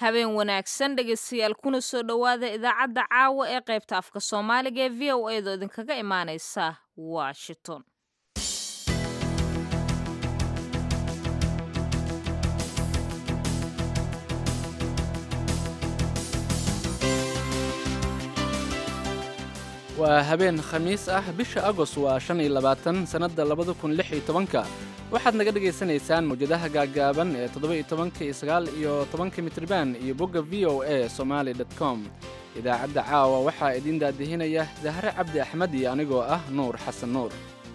habeen wanaagsan dhegaystayaal kuna soo dhowaada idaacadda caawa ee qaybta afka soomaaliga ee v o edo idinkaga imaaneysa washington waa habeen khamiis ah bisha agost waa shan iyo labaatan sannadda labada kun lix iyo tobanka waxaad naga dhagaysanaysaan mawjadaha gaaggaaban ee toddoba iyo tobanka iyo sagaal iyo tobanka mitriban iyo bogga v o a somaali dot com idaacadda caawa waxaa idiin daadihinaya dahre cabdi axmed iyo anigoo ah nuur xasan nuur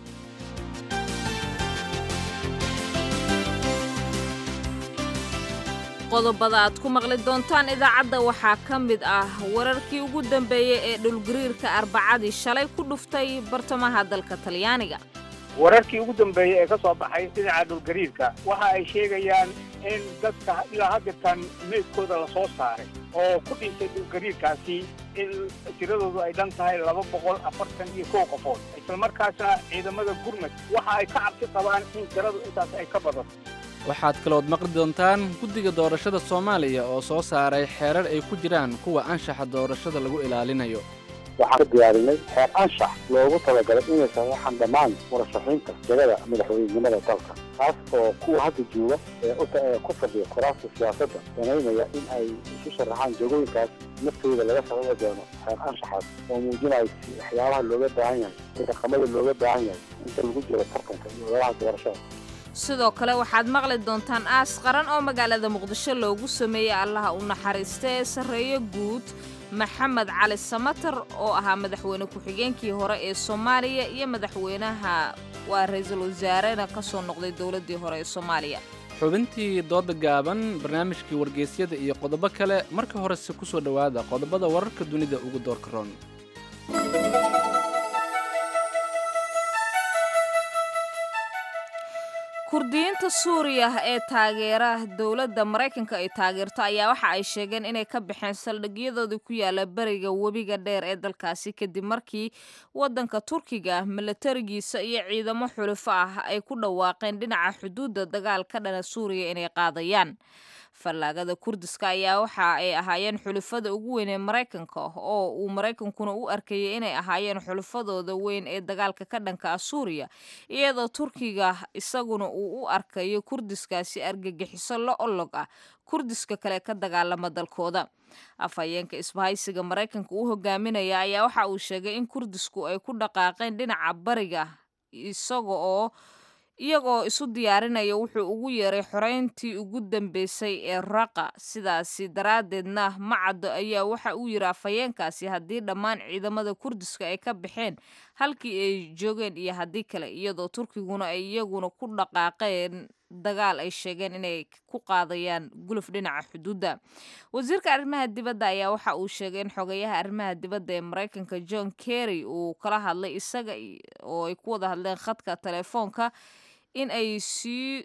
qodobada aad ku maqli doontaan idaacadda waxaa ka mid ah wararkii ugu dambeeyey ee dhulgariirka arbacadii shalay ku dhuftay bartamaha dalka talyaaniga wararkii ugu dambeeyey ee ka soo baxay dhinaca dhulgariirka waxa ay sheegayaan in dadka ilaa haddeertan meydkooda la soo saaray oo ku dhintay dhulgariirkaasi in tiradoodu ay dhan tahay laba boqol afartan iyo kow qofood islamarkaasna ciidamada gurmad waxa ay ka cabsi qabaan in tiradu intaas ay ka badato waxaad kalood maqli doontaan guddiga doorashada soomaaliya oo soo saaray xeerar ay ku jiraan kuwa anshaxa doorashada lagu ilaalinayo waxaan ka diyaarinay xeer anshax loogu talagalay inaysan waxaan dhammaan murashaxiinta jagada madaxweynenimada dalka kaas oo kuwa hadda jooga ee ku fadhiya kuraasta siyaasadda samaynaya in ay isu sharaxaan jagooyinkaas naftooda laga sababi doono xeer anshaxaas oo muujinaya waxyaabaha looga baahan yahay ee dhaqamada looga baahan yahay inta lagu jiro tartanka iyo ololaha doorashada sidoo kale waxaad maqli doontaan aas qaran oo magaalada muqdisho loogu sameeyey allaha u naxariista ee sarreeyo guud maxamed cali samatar oo ahaa madaxweyne ku-xigeenkii hore ee soomaaliya iyo madaxweynaha waa ra-iisul wasaarena ka soo noqday dowladdii hore ee soomaaliya xubintii dooda gaaban barnaamijkii wargeysyada iyo qodobo kale marka horese ku soo dhowaada qodobada wararka dunida ugu doorka roon kurdiyiinta suuriya ee taageera dowladda maraykanka ay taageerto ayaa waxa ay sheegeen inay ka baxeen saldhigyadoodii ku yaala beriga webiga dheer ee dalkaasi kadib markii waddanka turkiga milatarigiisa iyo ciidamo xulufo ah ay ku dhawaaqeen dhinaca xuduudda dagaal ka dhana suuriya inay qaadayaan fallaagada kurdiska ayaa waxa ay ahaayeen xulufada ugu weyn ee maraykanka oo uu maraykankuna u arkayay inay ahaayeen xulufadooda weyn ee dagaalka ka dhanka ah suuriya iyadoo turkiga isaguna uu u arkayo kurdiskaasi argagixiso la olog ah kurdiska kale ka dagaalama dalkooda afhayeenka isbahaysiga maraykanka u hogaaminaya ayaa waxa uu sheegay in kurdisku ay ku dhaqaaqeen dhinaca bariga isaga oo iyagoo isu diyaarinaya wuxuu ugu yeeray xoreyntii ugu dambeysay ee raqa sidaasi daraaddeedna macaddo ayaa waxa uu yidhi afhayeenkaasi haddii dhammaan ciidamada kurdiska ay ka baxeen halkii ay joogeen iyo haddii kale iyadoo turkiguna ay iyaguna ku dhaqaaqeen dagaal ay sheegeen inay ku qaadayaan guluf dhinaca xuduudda wasiirka arrimaha dibadda ayaa waxa uu sheegay in xogeyaha arrimaha dibadda ee maraykanka john kerry uu kala hadlay isaga oo ay ku wada hadleen khadka telefoonka in ay sii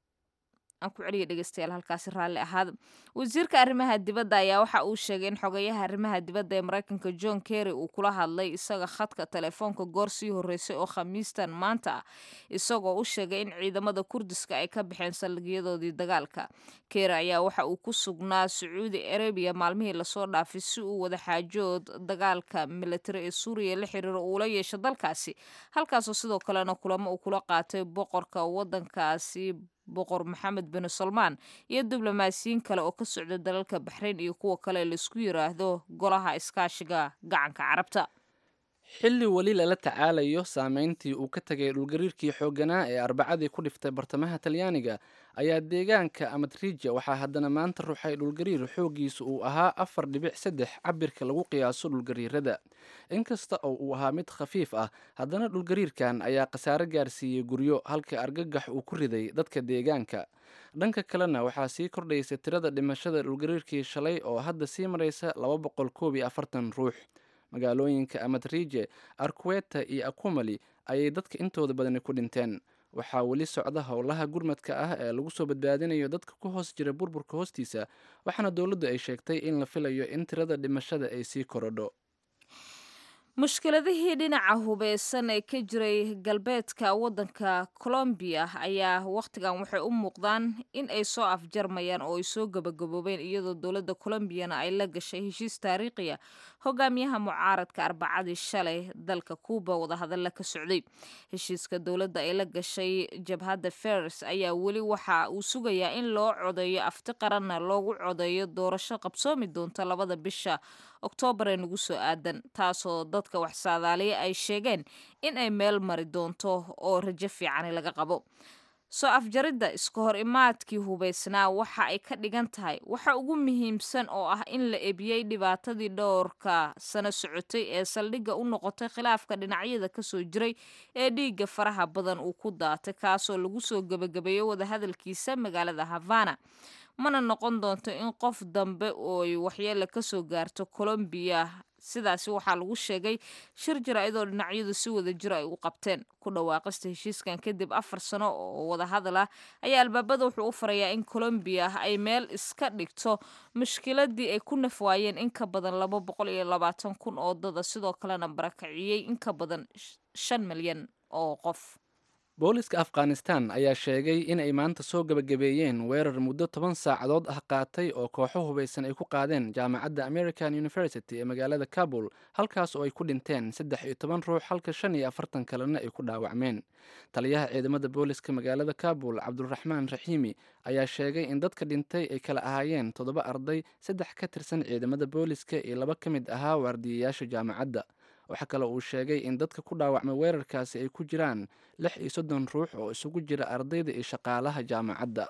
aan ku celiya dhegeystayaal halkaasi raalli ahaada wasiirka arrimaha dibadda ayaa waxa uu sheegay in xogeyaha arrimaha dibadda ee maraykanka john kerry uu kula hadlay isaga khadka telefoonka goor sii horreysay oo khamiistan maanta ah isagoo u sheegay in ciidamada kurdiska ay ka baxeen saldhigyadoodii dagaalka kerry ayaa waxa uu ku sugnaa sacuudi arabiya maalmihii lasoo dhaafay si uu wada xaajood dagaalka militari ee suuriya la xiriiro uula yeesho dalkaasi halkaasoo sidoo kalena kulamo uu kula qaatay boqorka waddankaasi boqor maxamed bin salmaan iyo diblomaasiyiin kale oo ka socda dalalka baxrayn iyo kuwa kale laisku yiraahdo golaha iskaashiga gacanka carabta xilli weli lala tacaalayo saameyntii uu ka tegay dhulgariirkii xoogganaa ee arbacadii ku dhiftay bartamaha talyaaniga ayaa deegaanka amatrija waxaa haddana maanta ruxay dhulgariir xooggiisu uu ahaa afar dhibic saddex cabirka lagu qiyaaso dhulgariirada inkasta oo uu ahaa mid khafiif ah haddana dhulgariirkan ayaa khasaare gaarsiiyey guryo halka argagax uu ku riday dadka deegaanka dhanka kalena waxaa sii kordhaysa tirada dhimashada dhulgariirkii shalay oo hadda sii maraysa laba boqol koob iyo afartan ruux magaalooyinka amatrije arqueta iyo akumali ayay dadka intooda badani ku dhinteen waxaa weli socda howlaha gurmadka ah ee lagu soo badbaadinayo dadka ku hoos jira burburka hoostiisa waxaana dowladdu ay sheegtay in la filayo in tirada dhimashada ay sii korodho mushkiladihii dhinaca hubeysan ee ka jiray galbeedka waddanka colombiya ayaa wakhtigan waxay u muuqdaan in ay soo afjarmayaan oo ay soo gabagaboobeen iyadoo dowladda colombiyana ay la gashay heshiis taariikhiya hogaamiyaha mucaaradka arbacadii shalay dalka kuuba wadahadalla ka socday heshiiska dowladda ay la gashay jabhadda fers ayaa weli waxa uu sugayaa in loo codeeyo afti qaranna loogu codeeyo doorasho qabsoomi doonta labada bisha oktoobar ee nagu soo aadan taasoo dadka wax saadaaliya ay sheegeen in ay meel mari doonto oo rajo fiicani laga qabo soo afjaridda iska hor imaadkii hubaysnaa waxa ay ka dhigan tahay waxa ugu muhiimsan oo ah in la ebiyey dhibaatadii dhowrka sano socotay ee saldhigga u noqotay khilaafka dhinacyada kasoo jiray ee dhiigga faraha badan uu ku daatay kaasoo lagu soo gebagabeeyo wadahadalkiisa magaalada havana mana noqon doonto in qof dambe ooy waxyeele kasoo gaarto colombiya sidaasi waxaa lagu sheegay shir jaraa'idoo dhinacyadu si wada jiro ay u qabteen ku dhawaaqista heshiiskan kadib afar sano oo wadahadal ah ayaa albaabada wuxuu u farayaa in colombiya ay meel iska dhigto mushkiladii ay ku nafwaayeen in ka badan laba boqol iyo labaatan kun oo dada sidoo kalena barakiciyey in ka badan shan milyan oo qof booliska afghanistan ayaa sheegay in ay maanta soo gebagabeeyeen weerar muddo toban saacadood ah qaatay oo kooxo hubaysan ay ku qaadeen jaamacadda american university ee magaalada kabul halkaas oo ay ku dhinteen saddex iyo toban ruux halka shan iyo afartan kalena ay ku dhaawacmeen taliyaha ciidamada booliska magaalada kabul cabduraxmaan raxiimi ayaa sheegay in dadka dhintay ay kala ahaayeen toddoba arday saddex ka tirsan ciidamada booliska iyo laba ka mid ahaa waardiyayaasha jaamacadda waxaa kale uu sheegay in dadka ku dhaawacmay weerarkaasi ay ku jiraan lix iyo soddon ruux oo isugu jira ardayda iyo shaqaalaha jaamacadda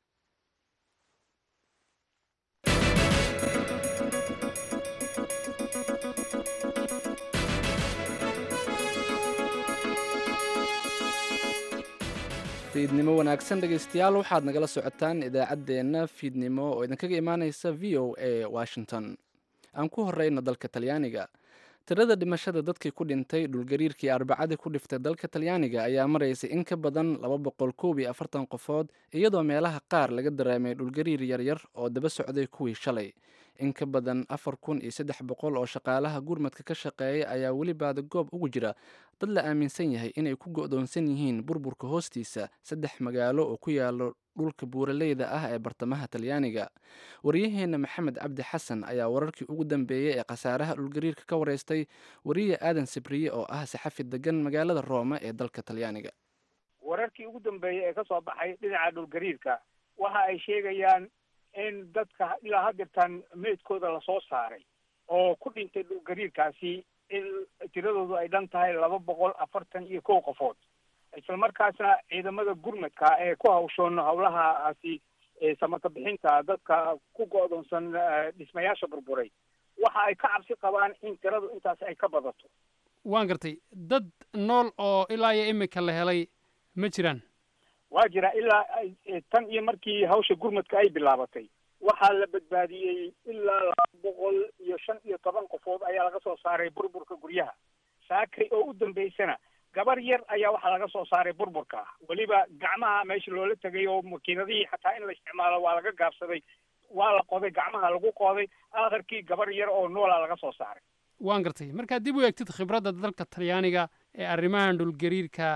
fiidnimo wanaagsan dhegaystayaal waxaad nagala socotaan idaacaddeenna fiidnimo oo idinkaga imaaneysa v o a washington aan ku horeyno dalka talyaaniga tirada dhimashada dadkii ku dhintay dhulgariirkii arbacadii ku dhiftay dalka talyaaniga ayaa maraysay in ka badan laba boqol koob iyo afartan qofood iyadoo meelaha qaar laga dareemay dhulgariir yaryar oo daba socday kuwii shalay in ka badan afar kun iyo saddex boqol oo shaqaalaha gurmadka ka shaqeeya ayaa weli baada goob ugu jira dad la aaminsan yahay inay ku go'doonsan yihiin burburka hoostiisa saddex magaalo oo ku yaalo dhulka buuraleyda ah ee bartamaha talyaaniga waryaheena maxamed cabdi xasan ayaa wararkii ugu dambeeyey ee khasaaraha dhulgariirka ka wareystay wariye aadan sibriye oo ah saxafi degan magaalada rooma ee dalka talyaaniga wararkii ugu dambeeyey ee ka soo baxay dhinaca dhulgariirka waxa ay sheegayaan in dadka ilaa haddeertan meydkooda lasoo saaray oo ku dhintay dhulgariirkaasi in tiradoodu ay dhan tahay laba boqol afartan iyo kow qofood isla markaasna ciidamada gurmadka ee ku hawshoon howlahaasi samarka bixinta dadka ku go'doonsan dhismayaasha burburay waxa ay ka cabsi qabaan in tiradu intaas ay ka badato waan gartay dad nool oo ilaa iyo imika la helay ma jiraan waa jira ilaa tan iyo markii hawsha gurmadka ay bilaabatay waxaa la badbaadiyey ilaa laba boqol iyo shan iyo toban qofood ayaa laga soo saaray burburka guryaha saakay oo u dambeysana gabar yar ayaa waxaa laga soo saaray burburka weliba gacmaha meesha loola tegay oo makiinadihii xataa in la isticmaalo waa laga gaabsaday waa la qoday gacmaha lagu qooday akharkii gabar yar oo noolaa laga soo saaray waan gartay markaad dib u eegtid khibradda dalka talyaaniga ee arrimahan dhulgariirka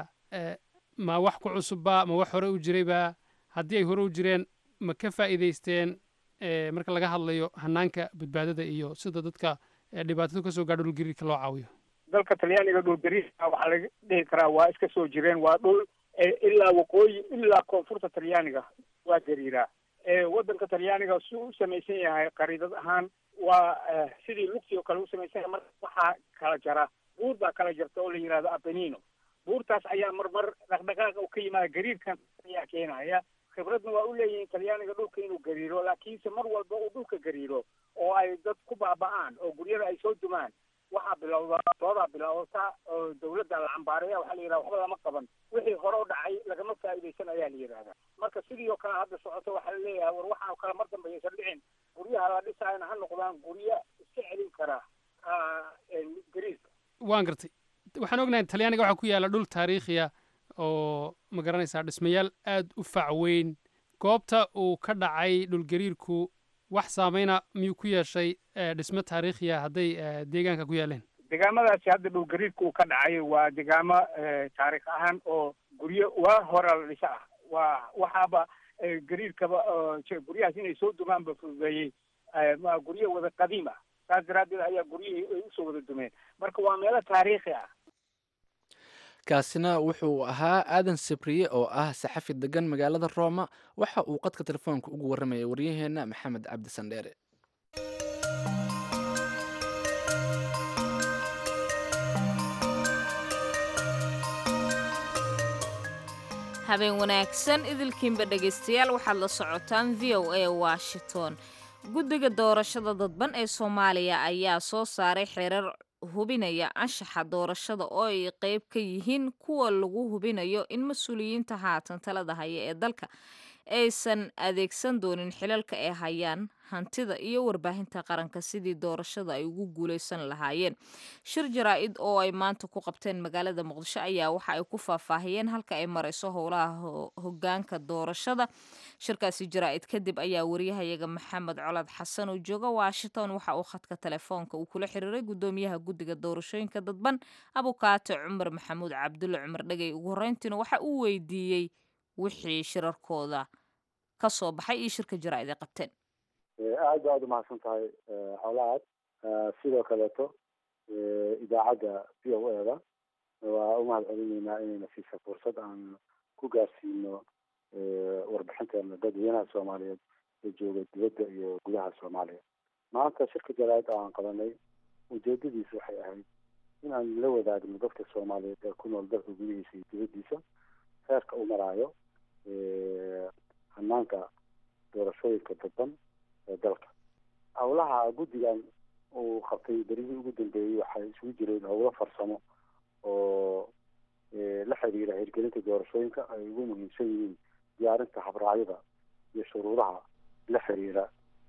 ma wax ku cusubba ma wax hore u jirayba haddii ay hore u jireen ma ka faa'iidaysteen marka laga hadlayo hanaanka badbaadada iyo sida dadka dhibaatadu kasoo gaadho dhulgariirka loo caawiyo dalka talyaaniga dhulgariirka waxaa laga dhihi karaa waa iska soo jireen waa dhul ilaa waqooyi ilaa koonfurta talyaaniga waa gariiraa waddanka talyaaniga si u samaysan yahay qariidad ahaan waa sidii lugti oo kale u samaysan yahay marka waxaa kala jara buur baa kala jarta oo la yihahdo apenino buurtaas ayaa marmar dhaqdhaqaaqa u ka yimaada gariirkan ayaa keenaya khibradna waa u leeyihiin talyaaniga dhulka inuu gariiro laakiinse mar walba uu dhulka gariiro oo ay dad ku baaba'aan oo guryada ay soo dumaan waxaa bilowda doodaa bilowdata oo dawladda la cambaareeya waxaa la yidhahda waxba lama qaban wixii hore u dhacay lagama faa'iidaysan ayaa la yidhahdaa marka sidii oo kale hadda socoto waxaa la leeyahay war waxaa kale mar dambe aysan dhicin guryaha la dhisaayna ha noqdaan guryo iska celin kara gariirka waan gartay waxaan ognahay talyaaniga waxaa ku yaalla dhul taariikhiya oo ma garanaysaa dhismayaal aada u fac weyn goobta uu ka dhacay dhulgariirku wax saameyna miyuu ku yeeshay dhismo taariikhiya hadday deegaanka ku yaaleen degaamadaasi hadda dhulgariirka uu ka dhacay waa degaamo taariikh ahaan oo guryo waa hore la dhisa ah waa waxaaba gariirkaba guryahaas inay soo dumaanba fududeeyey guryo wada qadiim ah saas daraaddeed ayaa guryihii ay usoo wada dumeen marka waa meelo taariikhi ah kaasina wuxuu ahaa aadan sabriye oo ah saxafi degan magaalada rooma waxa uu qadka telefoonka ugu warramayay waryaheenna maxamed cabdi sandheere habeen wanaagsan idilkiinba dhegaystayaal waxaad la socotaan v o a washington guddiga doorashada dadban ee soomaaliya ayaa soo saaray xeerar hubinaya anshaxa doorashada oo ay qeyb ka yihiin kuwa lagu hubinayo in mas-uuliyiinta haatan talada haya ee dalka aysan adeegsan doonin xilalka ay hayaan hantida iyo warbaahinta qaranka sidii doorashada ay ugu guuleysan lahaayeen shir jaraa-id oo ay maanta ku qabteen magaalada muqdisho ayaa waxa ay ku faahfaahiyeen halka ay marayso howlaha hogaanka doorashada shirkaasi jaraa-id kadib ayaa wariyahayaga maxamed colad xasan oo jooga washington waxa uu khadka telefoonka uu kula xiriiray gudoomiyaha guddiga doorashooyinka dadban abukaate cumar maxamuud cabdulle cumar dhegey ugu horeyntiina waxa uu weydiiyey wixii shirarkooda ka soo baxay iyo shirka jaraa-id ay qabteen aad ba aad umahadsan tahay colaad sidoo kaleeto idaacadda v o e da waa umahad celinaynaa inayna siisa fursad aan ku gaarsiino warbixinteena dadweynaha soomaaliyeed ee jooga dibadda iyo gudaha soomaaliya maanta shirka jaraa-id aan qabanay ujeedadiisu waxay ahayd in aan la wadaagno dadka soomaaliyeed ee ku nool dalka gudihiisa iyo dibaddiisa heerka u maraayo hanaanka doorashooyinka dadban ee dalka howlaha guddigan uu qabtay berihii ugu dambeeyey waxay isugu jireen howlo farsamo oo la xiriira hirgelinta doorashooyinka ay ugu muhiimsan yihiin diyaarinta habraacyada iyo shuruudaha la xiriira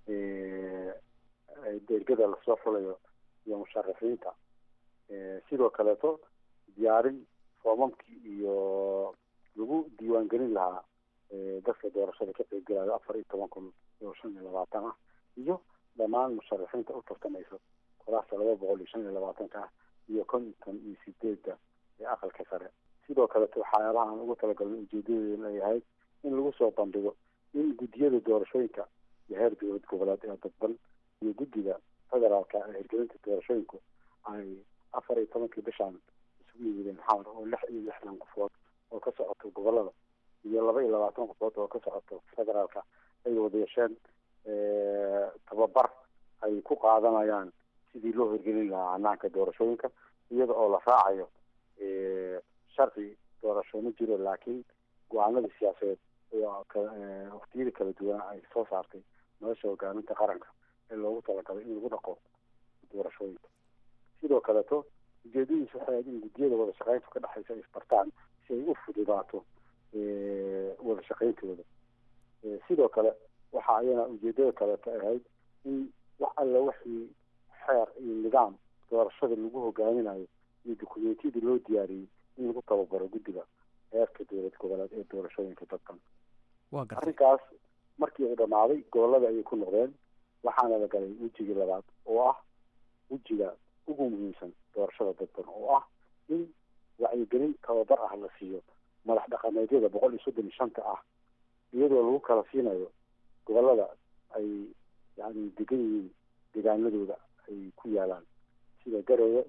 dergada lasoo xulayo iyo musharaxiinta sidoo kaleeto diyaarin foomamkii iyo lagu diiwaangelin lahaa dadka doorashada ka qeybgalayo afar iyo toban kun iyo shan iyo labaatan ah iyo dhammaan musharaxiinta u tartamaysa kuraasta laba boqol iyo shan iyo labaatanka ah iyo konton iyo sideedda ee aqalka sare sidoo kaleto waxyaabaha aan ugu talagalnay ujeedadeeduna ay ahayd in lagu soo bandhigo in guddiyada doorashooyinka iyo heer dowlad goboleed ee dadban iyo guddiga federaalka ee hirgelinta doorashooyinku ay afar iyo tobankii bishaan isugu yimideen xamar oo lix iyo lixdan qofood oo ka socoto gobolada iyo laba iyo labaatan qofood oo ka socoto federaalka ay wada yeesheen tababar ay ku qaadanayaan sidii loo hirgelin lahaa hanaanka doorashooyinka iyada oo la raacayo sharci doorasho ma jiro laakiin go-aanadii siyaasadeed waktiyada kala duwana ay soo saartay nolosha hogaaminta qaranka ee loogu talagalay in lagu dhaqo doorashooyinka sidoo kaleeto ujeedadiisu waxay ahayd in guddiyada wada shaqeynta ka dhexaysa ay isbartaan si ay u fududaato wada shaqeyntooda sidoo kale waxa ayana ujeedada kaleeto ahayd in wax alla wixii xeer iyo nidaam doorashada lagu hogaaminayo iyo dukumentiyadii loo diyaariyey in lagu tababaro guddiga heerka dowlad goboleed ee doorashooyinka dadkan arrinkaas markii uu dhammaaday gobolada ayay ku noqdeen waxaana la galay wejigii labaad oo ah wejiga ugu muhiimsan doorashada dadban oo ah in wacyigelin tababar ah la siiyo madax dhaqameedyada boqol iyo soddon iyo shanta ah iyadoo lagu kala siinayo gobolada ay yani degan yihiin deegaanadooda ay ku yaalaan sida garowe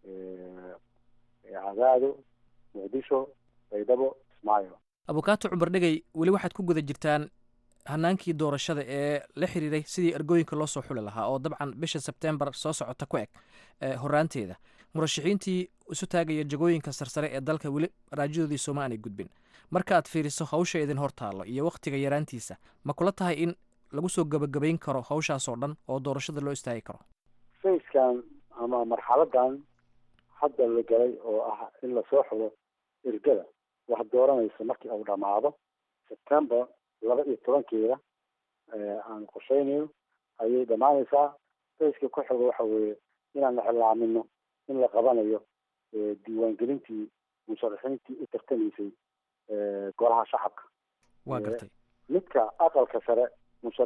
cadaado muqdisho baydhabo ismaayo abukaato cumar dhegey weli waxaad ku guda jirtaan hanaankii doorashada ee la xiriiray sidii ergooyinka loo soo xuli lahaa oo dabcan bisha sebtembar soo socota ku eg horaanteeda murashaxiintii isu taagaya jagooyinka sarsare ee dalka weli raajadoodii sooma aanay gudbin marka aad fiiriso hawsha idin hor taallo iyo wakhtiga yaraantiisa ma kula tahay in lagu soo gabagabayn karo hawshaas oo dhan oo doorashada loo istaagi karo fayskan ama marxaladan hadda la galay oo ah in lasoo xulo ergada wax dooranaysa markii uu dhammaado september laba iyo tobankeeda aan qorsheynayno ayay dhammaanaysaa fayska ku xigo waxa weeye inaan la xilaamino in la qabanayo diiwaangelintii musharaxiintii u tartamaysay golaha shacabka waa gartay midka aqalka sare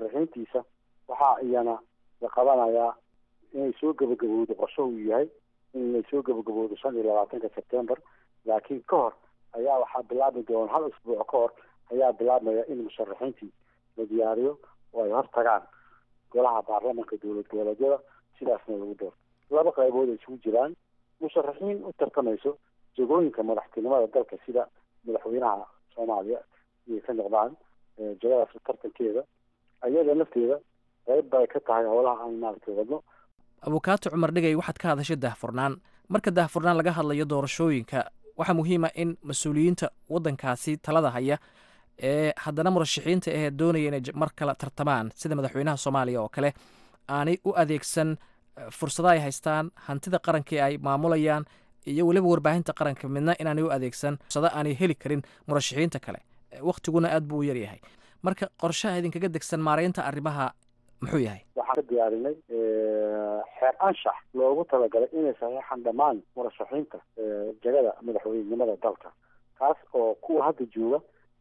musharaxiintiisa waxaa iyana la qabanayaa inay soo gabagabowdo qorsho uu yahay inay soo gabagaboodo shan iyo labaatanka sebtembar laakiin ka hor ayaa waxaa bilaabmi doona hal usbuuc ka hor ayaa bilaabmaya in musharaxiintii la diyaariyo oo ay hor tagaan golaha baarlamanka dowlad goboleedyada sidaasna lagu doorto laba qaybood ay isugu jiraan musharaxiin u tartamayso jagooyinka madaxtinimada dalka sida madaxweynaha soomaaliya inay ka noqdaan jagadaas tartankeeda ayada lafteeda qayb bay ka tahay howlaha aan maaragtay wadno abukaato cumar dhigay waxaad ka hadashay daahfurnaan marka daahfurnaan laga hadlayo doorashooyinka waxaa muhiima in mas-uuliyiinta waddankaasi talada haya ee haddana murashaxiinta ahee doonaya inay mar kale tartamaan sida madaxweynaha soomaaliya oo kale aanay u adeegsan fursada ay haystaan hantida qaranka ee ay maamulayaan iyo weliba warbaahinta qaranka midna inaanay u adeegsan fursado aanay heli karin murashaxiinta kale wakhtiguna aad buu u yaryahay marka qorshaha idinkaga degsan maaraynta arrimaha muxuu yahay waxaan ka diyaarinay xeer anshax loogu talagalay inay saxiixan dhammaan murashaxiinta jagada madaxweynenimada dalka kaas oo kuwa hadda jooga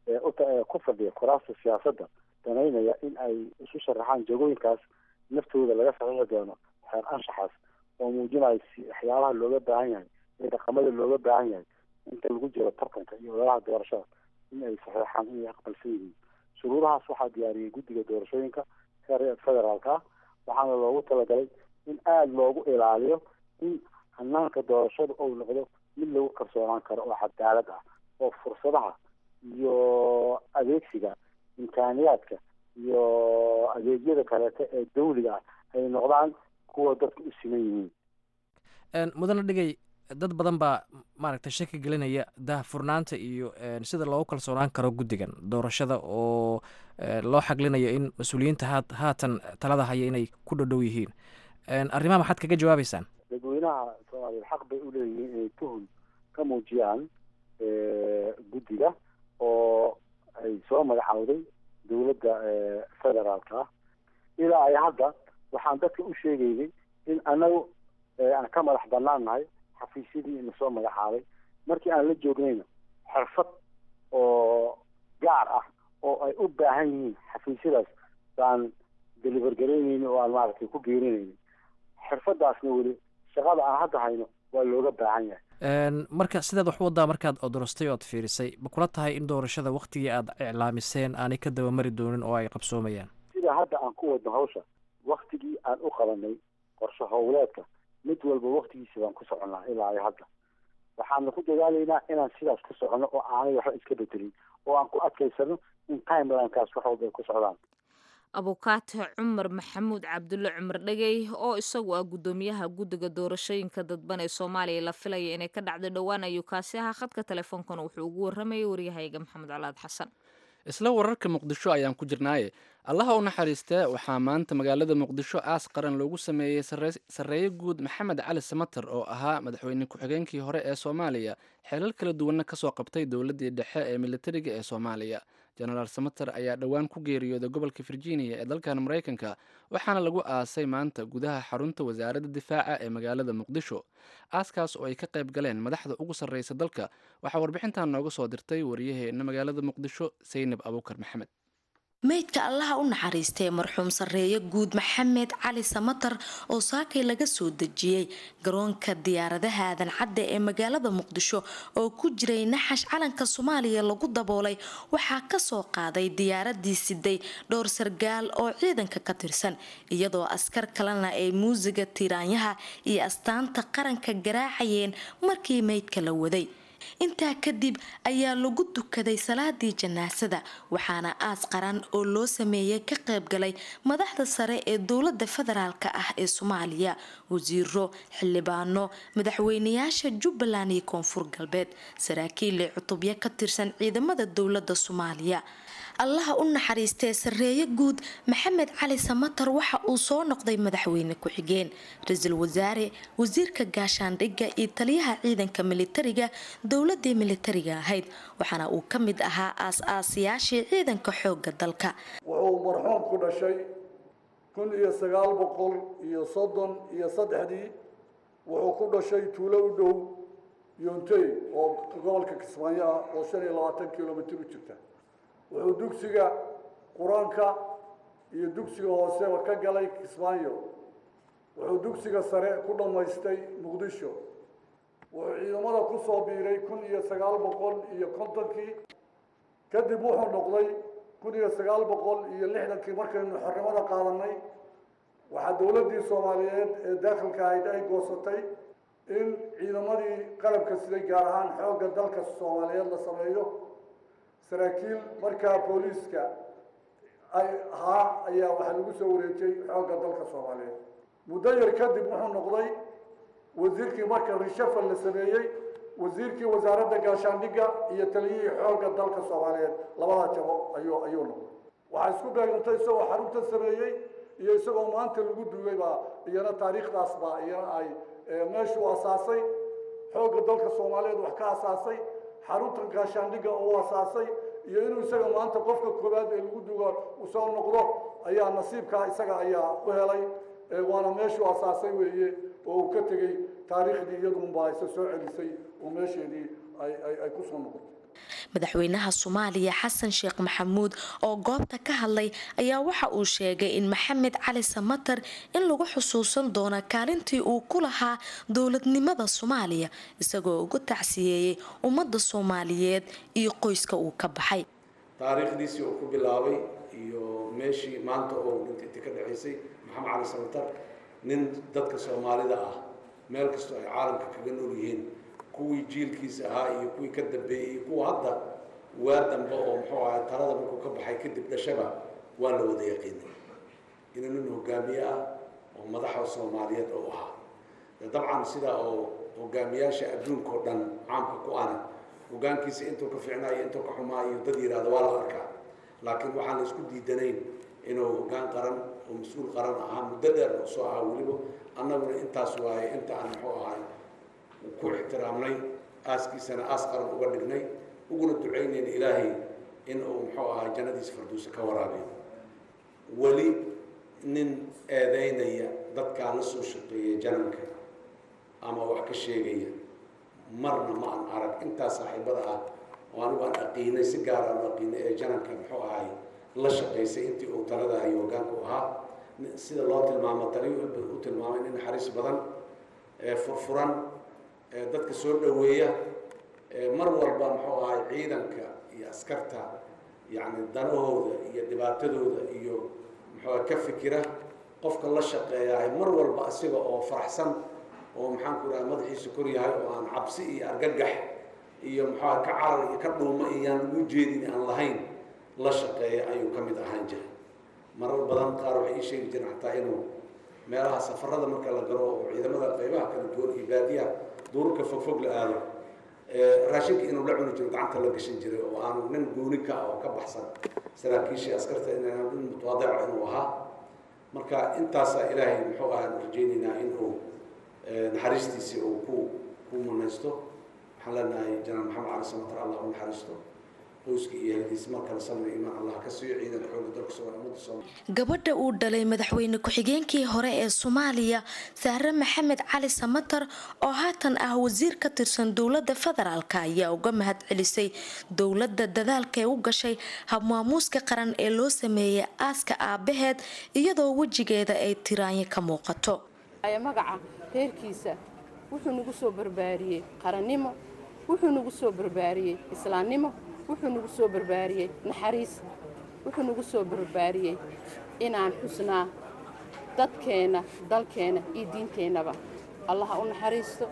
ku fadhiya kuraasta siyaasadda danaynaya in ay isu sharaxaan jagooyinkaas naftooda laga saxiixi doono xeer anshaxaas oo muujinayo waxyaabaha looga baahan yahay iyo dhaqamada looga baahan yahay inta lagu jiro tartanka iyo ololaha doorashada in ay saxiixaan inay aqbalsan yihiin shuruudahaas waxaa diyaariyey guddiga doorashooyinka heer federaalka ah waxaana loogu talagalay in aada loogu ilaaliyo in hanaanka doorashada ou noqdo mid lagu kalsoonaan karo oo cadaalad ah oo fursadaha iyo adeegsiga imkaaniyaadka iyo adeegyada kaleeto ee dawliga ah ay noqdaan kuwa dadka u siman yihiin mudane dhigay dad badan baa maaragtay shaki gelinaya daahfurnaanta iyo sida loogu kalsoonaan karo guddigan doorashada oo loo xaglinayo in mas-uuliyiinta haa haatan talada haya inay ku dhodhow yihiin arrimaha maxaad kaga jawaabeysaan dadweynaha soomaaliya xaq bay u leeyihiin inay tuhun ka muujiyaan guddiga oo ay soo magacaawday dowladda federaalka ah ilaa ay hadda waxaan dadka u sheegaynay in anagu aan ka madax banaan nahay xafiisyadii ina soo magacaabay markii aan la joognayna xirfad oo gaar ah oo ay u baahan yihiin xafiisyadaas baan deliver garaynayni oo aan maaragtay ku geerinayni xirfadaasna weli shaqada aan hadda hayno waa looga baahan yahay marka sidaad wax u wadaa markaad odorostay ood fiirisay ma kula tahay in doorashada waktigii aad iclaamiseen aanay ka dabamari doonin oo ay qabsoomayaan sida hadda aan ku wadno hawsha waktigii aan u qabanay qorshe howleedka mid walba waktigiisa baan ku soconnaa ilaa iyo hadda waxaana ku dadaalaynaa inaan sidaas ku soconno oo aanay waxba iska bedelin oo aan ku adkaysano in timelinekaas wax walba ay ku socdaan abukaate cumar maxamuud cabdulle cumar dhegey oo isagu ah guddoomiyaha guddiga doorashooyinka dadban ee soomaaliya la filaya inay ka dhacdo dhowaan ayuu kaasi ahaa khadka teleefoonkana wuxuu ugu warramayay waryahayga maxamed calaad xasan isla wararka muqdisho ayaan ku jirnaaye allaha u naxariistee waxaa maanta magaalada muqdisho aas qaran loogu sameeyey sarreeye guud maxamed cali samater oo ahaa madaxweyne ku-xigeenkii hore ee soomaaliya xeelal kala duwanna kasoo qabtay dowladdii dhexe ee militariga ee soomaaliya jenaraal samater ayaa dhowaan ku geeriyooday gobolka virginia ee dalkan maraykanka waxaana lagu aasay maanta gudaha xarunta wasaaradda difaaca ee magaalada muqdisho aaskaas oo ay ka qayb galeen madaxda ugu sarreysa dalka waxaa warbixintan nooga soo dirtay waryaheena magaalada muqdisho saynab abuukar maxamed meydka allaha u naxariistay marxuum sarreeye guud maxamed cali samatar oo saakay laga soo dejiyey garoonka diyaaradaha aadan cadde ee magaalada muqdisho oo ku jiray naxash calanka soomaaliya lagu daboolay waxaa kasoo qaaday diyaaradii siday dhowr sargaal oo ciidanka ka tirsan iyadoo askar kalena ay muusiga tiraanyaha iyo astaanta qaranka garaacayeen markii meydka la waday intaa kadib ayaa lagu dukaday salaadii janaasada waxaana aas qaran oo loo sameeyey ka qaybgalay madaxda sare ee dowlada federaalk ah ee soomaaliya wasiiro xildhibaano madaxweynayaasha jubbaland iyo koonfur galbeed saraakiille cutubyo ka tirsan ciidamada dowlada soomaaliya allaha u naxariistee sarreeye guud maxamed cali samatar waxa uu soo noqday madaxweyne ku-xigeen ra-iisul wasaare wasiirka gaashaandhigga iyo taliyaha ciidanka militariga dowladii militariga ahayd waxaana uu ka mid ahaa aas-aasayaashii ciidanka xooga dalka wuxuu marxuum ku dhashay kun iyo sagaal boqol iyo soddon iyo saddexdii wuxuu ku dhashay tuulo u dhow yontey oo gobolka kismaayo ah oo shan iyo labaatan kilomitr u jirta wuxuu dugsiga qur-aanka iyo dugsiga hooseba ka galay kismaayo wuxuu dugsiga sare ku dhammaystay muqdisho wuxuu ciidamada ku soo biiray kun iyo sagaal boqol iyo kontonkii kadib wuxuu noqday kun iyo sagaal boqol iyo lixdankii markaynu xornimada qaadanay waxaa dowladdii soomaaliyeed ee daakhilka ahayd ay goosatay in ciidamadii qalabka siday gaar ahaan xoogga dalka soomaaliyeed la sameeyo saraakiil markaa booliiska ay ahaa ayaa waxaa lagu soo wareejiyey xoogga dalka soomaaliyeed muddo yar kadib wuxuu noqday wasiirkii marka rishafal la sameeyey wasiirkii wasaaradda gaashaandhigga iyo taliyihii xoogga dalka soomaaliyeed labada jabo ayuu ayuu noqday waxaa isku beegantay isagoo xarunta sameeyey iyo isagoo maanta lagu duugay baa iyana taariikhdaas baa iyana ay meeshuu asaasay xoogga dalka soomaaliyeed wax ka asaasay xarunta gaashaandhigga uu asaasay iyo inuu isaga maanta qofka koowaad ee lagu duuga uu soo noqdo ayaa nasiibkaa isaga ayaa u helay waana meeshuu asaasay weeye oo uu ka tegey taariikhdii iyadunbaa isa soo celisay oo meesheedii ay ay ay ku soo noqotay madaxweynaha soomaaliya xasan sheekh maxamuud oo goobta ka hadlay ayaa waxa uu sheegay in maxamed cali samatar in lagu xusuusan doono kaalintii uu ku lahaa dowladnimada soomaaliya isagoo ugu tacsiyeeyey ummadda soomaaliyeed iyo qoyska uu ka baxay taariikhdiisii uu ku bilaabay iyo meeshii maanta oo dhintay intii ka dhexaysay maxamed cali samatar nin dadka soomaalida ah meel kastoo ay caalamka kaga nool yihiin kuwii jiilkiisa ahaa iyo kuwii ka dambeeyey iyo kuwa hadda waa dambe oo muxuu ahay talada markuu ka baxay kadib dhashaba waa la wada yaqiinay inuu nin hogaamiye ah oo madaxa soomaaliyeed oo ahaa dabcan sidaa oo hogaamiyaasha adduunka oo dhan caamka ku ana hogaankiisa intuu ka fiicnaayo intuu ka xumaayo dad yidhaahdo waa la arkaa laakiin waxaan la isku diidanayn inuu hogaan qaran oo mas-uul qaran ahaa muddo dheer oo soo ahaa weliba annaguna intaas waaye inta aan muxuu ahay ku ixtiraamnay aaskiisana aas qaran uga dhignay uguna ducaynayna ilaahay in uu muxuu ahaa jannadiisa farduusa ka waraabiyo weli nin eedaynaya dadkaa la soo shaqeeya jananka ama wax ka sheegaya marna ma aan arag intaa saaxiibada ah oo anigu aan aqiinay si gaar aan u aqiinay ee jananka muxuu ahay la shaqaysay intii uu talada hayo hogaanku ahaa sida loo tilmaamo tali u tilmaamay nin naxariis badan ee furfuran ee dadka soo dhoweeya mar walba muxuu ahay ciidanka iyo askarta yacni danahooda iyo dhibaatadooda iyo muxuu ka fikira qofka la shaqeeyahay mar walba asiga oo faraxsan oo maxaan ku dhaha madaxiisa kor yahay oo aan cabsi iyo argagax iyo muxuuha ka carar iyo ka dhuuma iyaan ugu jeedin aan lahayn la shaqeeya ayuu ka mid ahaan jiray marar badan qaar waxay ii sheegi jireen xataa inuu meelaha safarada marka la galo oo ciidamada qaybaha kala duwan iyo baadiyaha duurka fogfog la aado raashinka inuu la cuni jiro gacanta la gashan jiray oo aanu nin gooni ka ah oo ka baxsan saraakiishii askarta inaan nin mutawaadica inuu ahaa marka intaasaa ilaahay muxuu ahaan rajaynaynaa inuu naxariistiisii uu ku ku munaysto waxaan leenahay janaal maxamed cali samatar allah u naxariisto qoyska iyo ehelkiisa mar kale salmi imaan allah ka siiyo ciidanka xooga dalka soomaaliya ummadda soomaaliya gabadha uu dhalay madaxweyne ku-xigeenkii hore ee soomaaliya sahre maxamed cali samatar oo haatan ah wasiir ka tirsan dowladda federaalk ayaa uga mahad celisay dowladda dadaalkae u gashay habmaamuuska qaran ee loo sameeyay aaska aabaheed iyadoo wejigeeda ay tiraanyo ka muuqato magaca reerkiisa wuxuu nagu soo barbaariyey qarannimo wuxuu nagu soo barbaariyey islaamnimo wuxuu nagu soo barbaariyey naxariis wuxuu nagu soo barbaariyey inaan xusnaa dadkeenna dalkeenna iyo diinteennaba allaha u naxariisto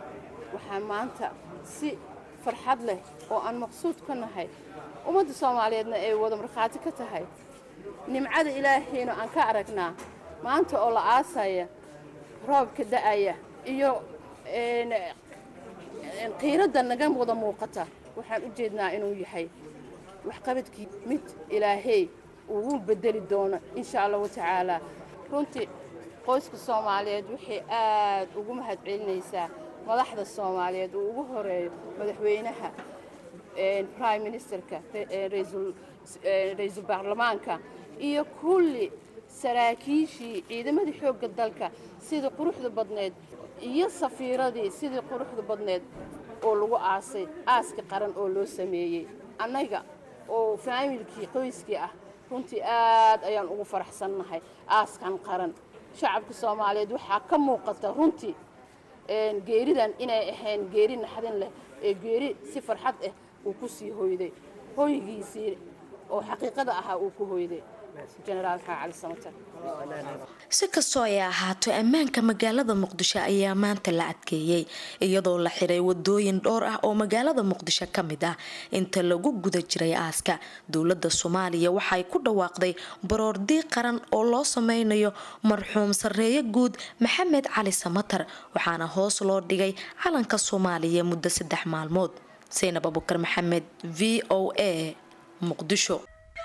waxaa maanta si farxad leh oo aan maqsuud ka nahay ummadda soomaaliyeedna ay wada markhaati ka tahay nimcada ilaahayna aan ka aragnaa maanta oo la aasaya roobka da'aya iyo qiiradda naga wada muuqata waxaan u jeednaa inuu yahay waxqabadkii mid ilaahey ugu bedeli doono insha allahu tacaalaa runtii qoyska soomaaliyeed waxay aad ugu mahad celinaysaa madaxda soomaaliyeed uu ugu horeeyo madaxweynaha prime ministerka ra-iisul baarlamaanka iyo kulli saraakiishii ciidamadii xoogga dalka sidii quruxda badneed iyo safiiradii sidii quruxda badneed oo lagu aasay aaska qaran oo loo sameeyey annaga oo faamilkii qoyskii ah runtii aad ayaan ugu faraxsannahay aaskan qaran shacabka soomaaliyeed waxaa ka muuqata runtii geeridan inay ahayn geeri naxdin leh ee geeri si farxad ah uu ku sii hoyday hoygiisii oo xaqiiqada ahaa uu ku hoyday jenaraal maxaa cali samatar si kastoo ay ahaato ammaanka magaalada muqdisho ayaa maanta la adkeeyey iyadoo la xiray wadooyin dhowr ah oo magaalada muqdisho ka mid ah inta lagu guda jiray aaska dowladda soomaaliya waxay ku dhawaaqday baroordi qaran oo loo sameynayo marxuum sarreeye guud maxamed cali samatar waxaana hoos loo dhigay calanka soomaaliya muddo saddex maalmood saynab abukar maxamed v o a muqdisho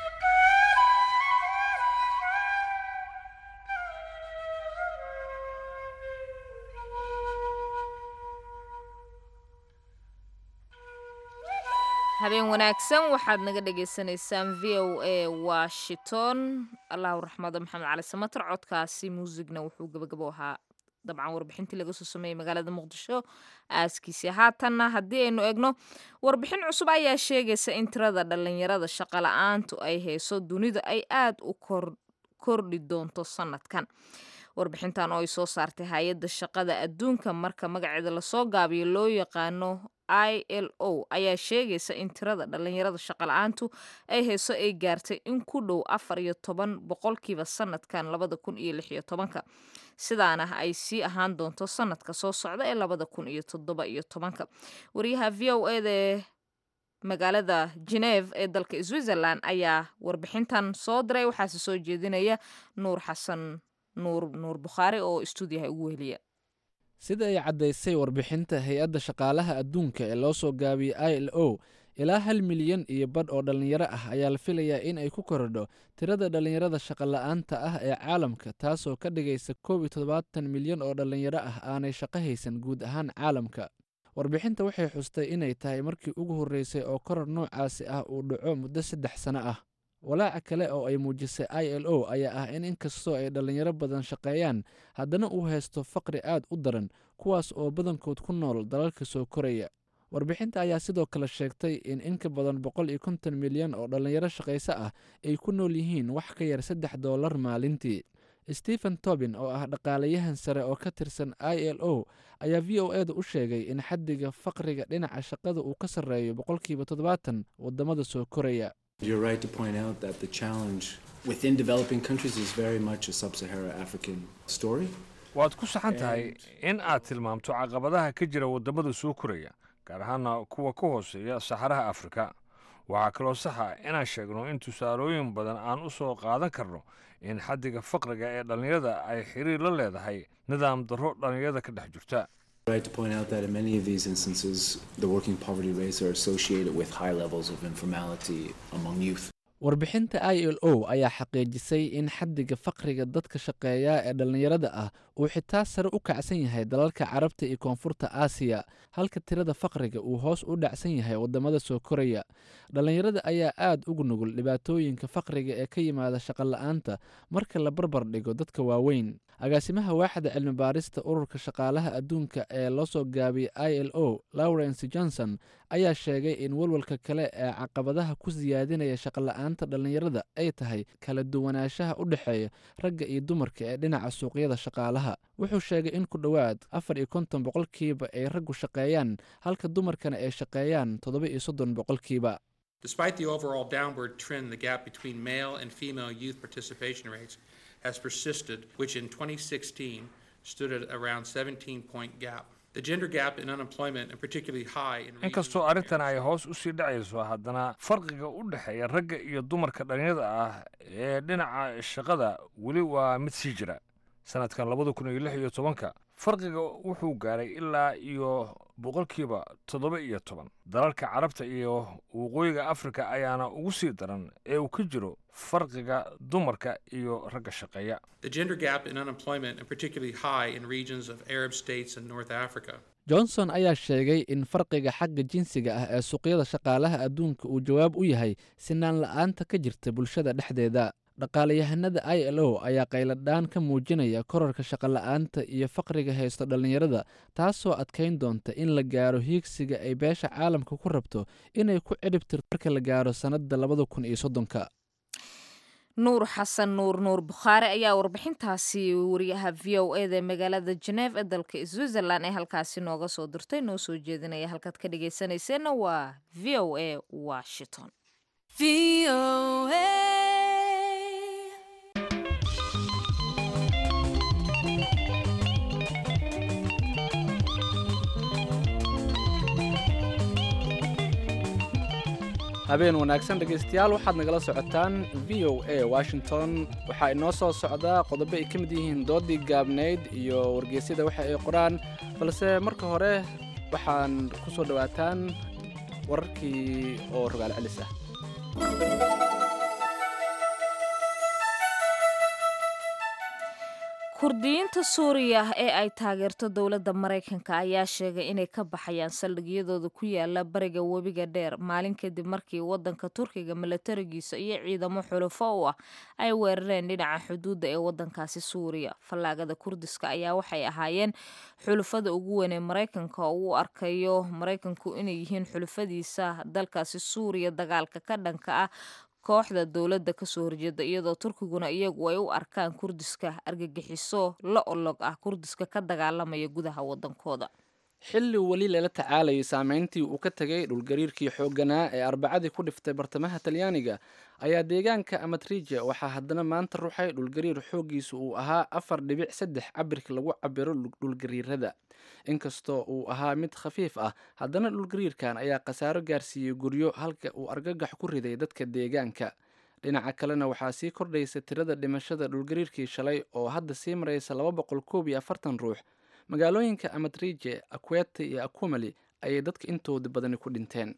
habeen wanaagsan waxaad naga dhagaysanaysaan v o a washington allahu raxmado maxamed cali samatar codkaasi muusigna wuxuu gabagabo ahaa dabcan warbixintii laga soo sameeyey magaalada muqdisho aaskiisi haatanna haddii aynu egno warbixin cusub ayaa sheegaysa in tirada dhallinyarada shaqala-aantu ay hayso dunida ay aada u kordhi doonto sanadkan warbixintan oo ay soo saartay hay-adda shaqada adduunka marka magaceeda lasoo gaabiyo loo yaqaano i l o ayaa sheegaysa in tirada dhallinyarada shaqala-aantu ay hayso ay gaartay in ku dhow afar iyo toban boqolkiiba sanadkan labada kun iyo lix iyo tobanka sidaana ay sii ahaan doonto sanadka soo socda ee labada kun iyo toddoba iyo tobanka wariyaha v o eda ee magaalada geneve ee dalka switzerland ayaa warbixintan soo diray waxaase soo jeedinaya nuur xasan nuur nuur bukhaari oo stuudiyaha ugu weheliya sida ay caddaysay warbixinta hay-adda shaqaalaha adduunka ee loo soo gaabiyey i l o ilaa hal milyan iyo badh oo dhallinyaro ah ayaa la filayaa in ay ku korodho tirada dhallinyarada shaqola'aanta ah ee caalamka taasoo ka dhigaysa koob iyo toddobaatan milyan oo dhallinyaro ah aanay shaqo haysan guud ahaan caalamka warbixinta waxay xustay inay tahay markii ugu horreysay oo koror noocaasi ah uu dhaco muddo saddex sano ah walaaca kale oo ay muujisay i l o ayaa ah in inkastoo ay dhallinyaro badan shaqeeyaan haddana uu haysto faqri aad u daran kuwaas oo badankood ku nool dalalka soo koraya warbixinta ayaa sidoo kale sheegtay in in ka badan boqol iyo konton milyan oo dhallinyaro shaqayso ah ay ku nool yihiin wax ka yar saddex doolar maalintii stephen tobin oo ah dhaqaalayahan sare oo ka tirsan i l o ayaa v o eda u sheegay in xaddiga faqriga dhinaca shaqada uu ka sarreeyo boqolkiiba toddobaatan waddamada soo koraya You're right to point out that the challenge within developing countries is very much a sub-Sahara African story. waad ku saxan tahay in aad tilmaamto caqabadaha ka jira waddamada soo koraya gaar ahaana kuwa ka hooseeya saxaraha afrika waxaa kaloo saxa inaan sheegno in tusaalooyin badan aan u soo qaadan karno in xaddiga faqriga ee dhallinyarada ay xiriir la leedahay nidaam darro dhallinyarada ka dhex jirta Right to point out that in many of these instances, the working poverty rates are associated with high levels of informality among youth. warbixinta i l o ayaa xaqiijisay in xaddiga faqriga dadka shaqeeya ee dhallinyarada ah uu xitaa sare u kacsan yahay dalalka carabta iyo koonfurta aasiya halka tirada faqriga uu hoos u dhacsan yahay waddamada soo koraya dhallinyarada ayaa aad ugu nugul dhibaatooyinka faqriga ee ka yimaada shaqola'aanta marka la barbar dhigo dadka waaweyn agaasimaha waaxda cilmi baarista ururka shaqaalaha adduunka ee loo soo gaabiyey i l o lawrence johnson ayaa sheegay in walwalka kale ee caqabadaha ku siyaadinaya shaqola'aanta dhallinyarada ay tahay kala duwanaanshaha u dhexeeya ragga iyo dumarka ee dhinaca suuqyada shaqaalaha wuxuu sheegay in ku dhowaad afar iyo konton boqolkiiba ay raggu shaqeeyaan halka dumarkana ay shaqeeyaan toddoba iyo soddon boqolkiiba Despite the overall downward trend, the gap between male and female youth participation rates has persisted, which in 2016 stood at around 17 point gap. The gender gap in unemployment, and particularly high in inkastoo arrintan ay hoos u sii dhacayso haddana farqiga u dhexeeya ragga iyo dumarka dhallinyarada ah ee dhinaca shaqada weli waa mid sii jira sanadkan labada kun iyo lix iyo tobanka farqiga wuxuu gaaray ilaa iyo boqolkiiba toddoba iyo toban dalalka carabta iyo waqooyiga afrika ayaana ugu sii daran ee uu ka jiro farqiga dumarka iyo ragga shaqeeya The gender gap in unemployment, and particularly high in regions of Arab states and North Africa. johnson ayaa sheegay in farqiga xagga jinsiga ah ee suuqyada shaqaalaha adduunka uu jawaab u yahay sinaan la'aanta ka jirta bulshada dhexdeeda dhaqaalayahanada i l o ayaa qayladhaan ka muujinaya korarka shaqola'aanta iyo faqriga haysto dhallinyarada taasoo adkayn doonta in la gaaro hiigsiga ay beesha caalamka ku rabto inay ku cidhib tirto marka la gaaro sannadda labada kun iyo soddonka nuur xasan nuur nuur bukhaari ayaa warbixintaasi wariyaha v o eda ee magaalada geneef ee dalka switzerland ee halkaasi nooga soo dirtay noo soo jeedinaya halkaad ka dhagaysanayseena waa v o a washington habeen wanaagsan dhegaystayaal waxaad nagala socotaan v o a washington waxaa inoo soo socdaa qodobo ay ka mid yihiin doodii gaabnayd iyo wargeysyada waxa ay qoraan balse marka hore waxaan ku soo dhowaataan wararkii oo rogaal celis ah kurdiyiinta suuriya ee ay taageerto dowladda maraykanka ayaa sheegay inay ka baxayaan saldhigyadooda ku yaala bariga webiga dheer maalin kadib markii wadanka turkiga milatarigiisa iyo ciidamo xulufo u ah ay weerareen dhinaca xuduudda ee wadankaasi suuriya fallaagada kurdiska ayaa waxay ahaayeen xulufada ugu weyn ee maraykanka oo u arkayo maraykanku inay yihiin xulufadiisa dalkaasi suuriya dagaalka ka dhanka ah kooxda dowladda kasoo horjeeda iyadoo turkiguna iyagu ay u arkaan kurdiska argagixiso la olog ah kurdiska ka dagaalamaya gudaha wadankooda xilli weli lala tacaalayay saameyntii uu ka tegay dhulgariirkii xoogganaa ee arbacadii ku dhiftay bartamaha talyaaniga ayaa deegaanka amatrija waxaa haddana maanta ruxay dhulgariir xooggiisu uu ahaa afar dhibic saddex cabirka lagu cabiro dhulgariirada inkastoo uu ahaa mid khafiif ah haddana dhulgariirkan ayaa khasaaro gaarsiiyey guryo halka uu argagax ku riday dadka deegaanka dhinaca kalena waxaa sii kordhaysa tirada dhimashada dhulgariirkii shalay oo hadda sii maraysa laba boqol koob iyo afartan ruux magaalooyinka amatrije akwete iyo akumali ayay dadka intooda badani ku dhinteen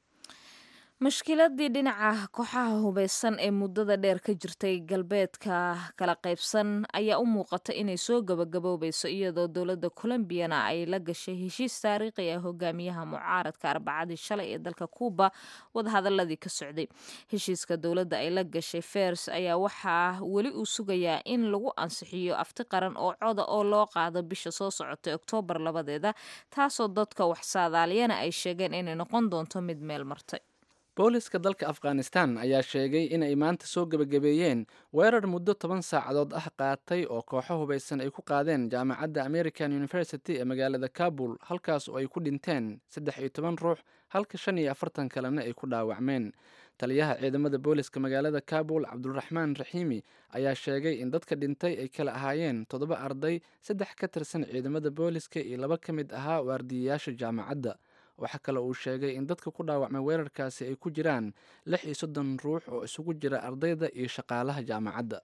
mashkiladii dhinaca kooxaha hubeysan ee muddada dheer ka jirtay galbeedka kala qaybsan ayaa u muuqata inay soo gabagaboobayso iyadoo dowladda colombiyana ay la gashay heshiis taariikhi ah hogaamiyaha mucaaradka arbacadii shalay ee dalka cuuba wadahadaladii ka socday heshiiska dowladda ay la gashay fers ayaa waxaa weli uu sugayaa in lagu ansixiyo afti qaran oo coda oo loo qaado bisha soo socotay oktoobar labadeeda taasoo dadka wax saadaaliyana ay sheegeen inay noqon doonto mid meel martay booliska dalka afghanistan ayaa sheegay inay maanta soo gebagabeeyeen weerar muddo toban saacadood ah qaatay oo kooxo hubaysan ay ku qaadeen jaamacadda american university ee magaalada kabul halkaas oo ay ku dhinteen saddex iyo toban ruux halka shan iyo afartan kalena ay ku dhaawacmeen taliyaha ciidamada booliska magaalada kabul cabduraxmaan raxiimi ayaa sheegay in dadka dhintay ay kala ahaayeen toddoba arday saddex ka tirsan ciidamada booliska iyo laba ka mid ahaa waardiyayaasha jaamacadda waxaa kale uu sheegay in dadka ku dhaawacmay weerarkaasi ay ku jiraan lix iyo soddon ruux oo isugu jira ardayda iyo shaqaalaha jaamacadda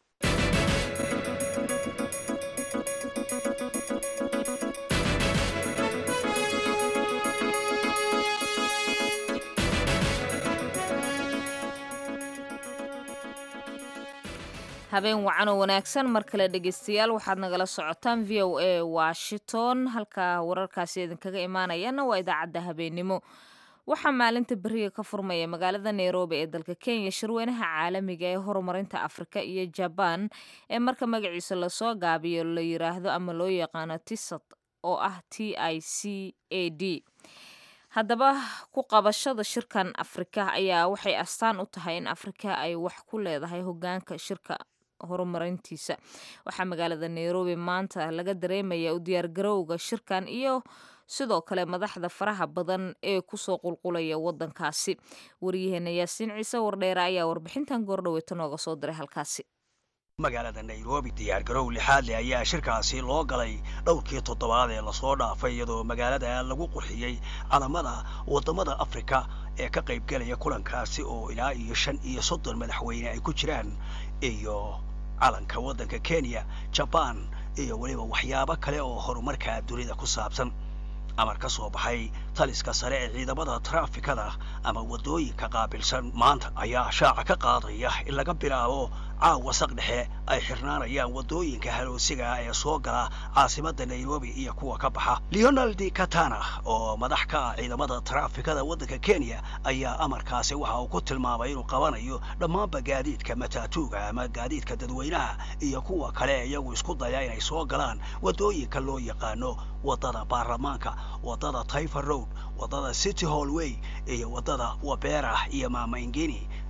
habeen wacan oo wanaagsan mar kale dhegeystayaal waxaad nagala socotaan v o a washington halka wararkaasi idinkaga imaanayana waa idaacadda habeennimo waxaa maalinta beriga ka furmaya magaalada nairobi ee dalka kenya shirweynaha caalamiga ee horumarinta afrika iyo jabaan ee marka magaciisa lasoo gaabiyo la yiraahdo ama loo yaqaano tisat oo ah t i c a d haddaba ku qabashada shirkan afrika ayaa waxay astaan u tahay in afrika ay wax ku leedahay hogaanka shirka horumarintiisa waxaa magaalada nairobi maanta laga dareemaya u diyaargarowga shirkan iyo sidoo kale madaxda faraha badan ee kusoo qulqulaya wadankaasi waryaheena yaasiin ciise wardheere ayaa warbixintan goordhaweyta nooga soo diray halkaasi magaalada nairobi diyaargarow lixaadle ayaa shirkaasi loo galay dhowrkii toddobaad ee lasoo dhaafay iyadoo magaalada lagu qurxiyey calamada waddamada afrika ee ka qaybgelaya kulankaasi oo ilaa iyo shan iyo soddon madaxweyne ay ku jiraan iyo calanka waddanka kenya jabaan iyo weliba waxyaabo kale oo horumarka dunida ku saabsan amar ka soo baxay taliska sare ee ciidamada traafikada ama waddooyinka qaabilsan maanta ayaa shaaca ka qaadaya in laga bilaabo caawa saq dhexe ay xirnaanayaan waddooyinka haloosiga ee soo gala caasimadda nairobi iyo kuwa ka baxa leonald katana oo madax ka ah ciidamada traafikada waddanka kenya ayaa amarkaasi waxa uu ku tilmaamay inuu qabanayo dhammaanba gaadiidka mataatuuga ama gaadiidka dadweynaha iyo kuwa kale iyagu isku daya inay soo galaan waddooyinka loo yaqaano waddada baarlamaanka waddada taifer road waddada city hallway iyo waddada wabera iyo maamaingeni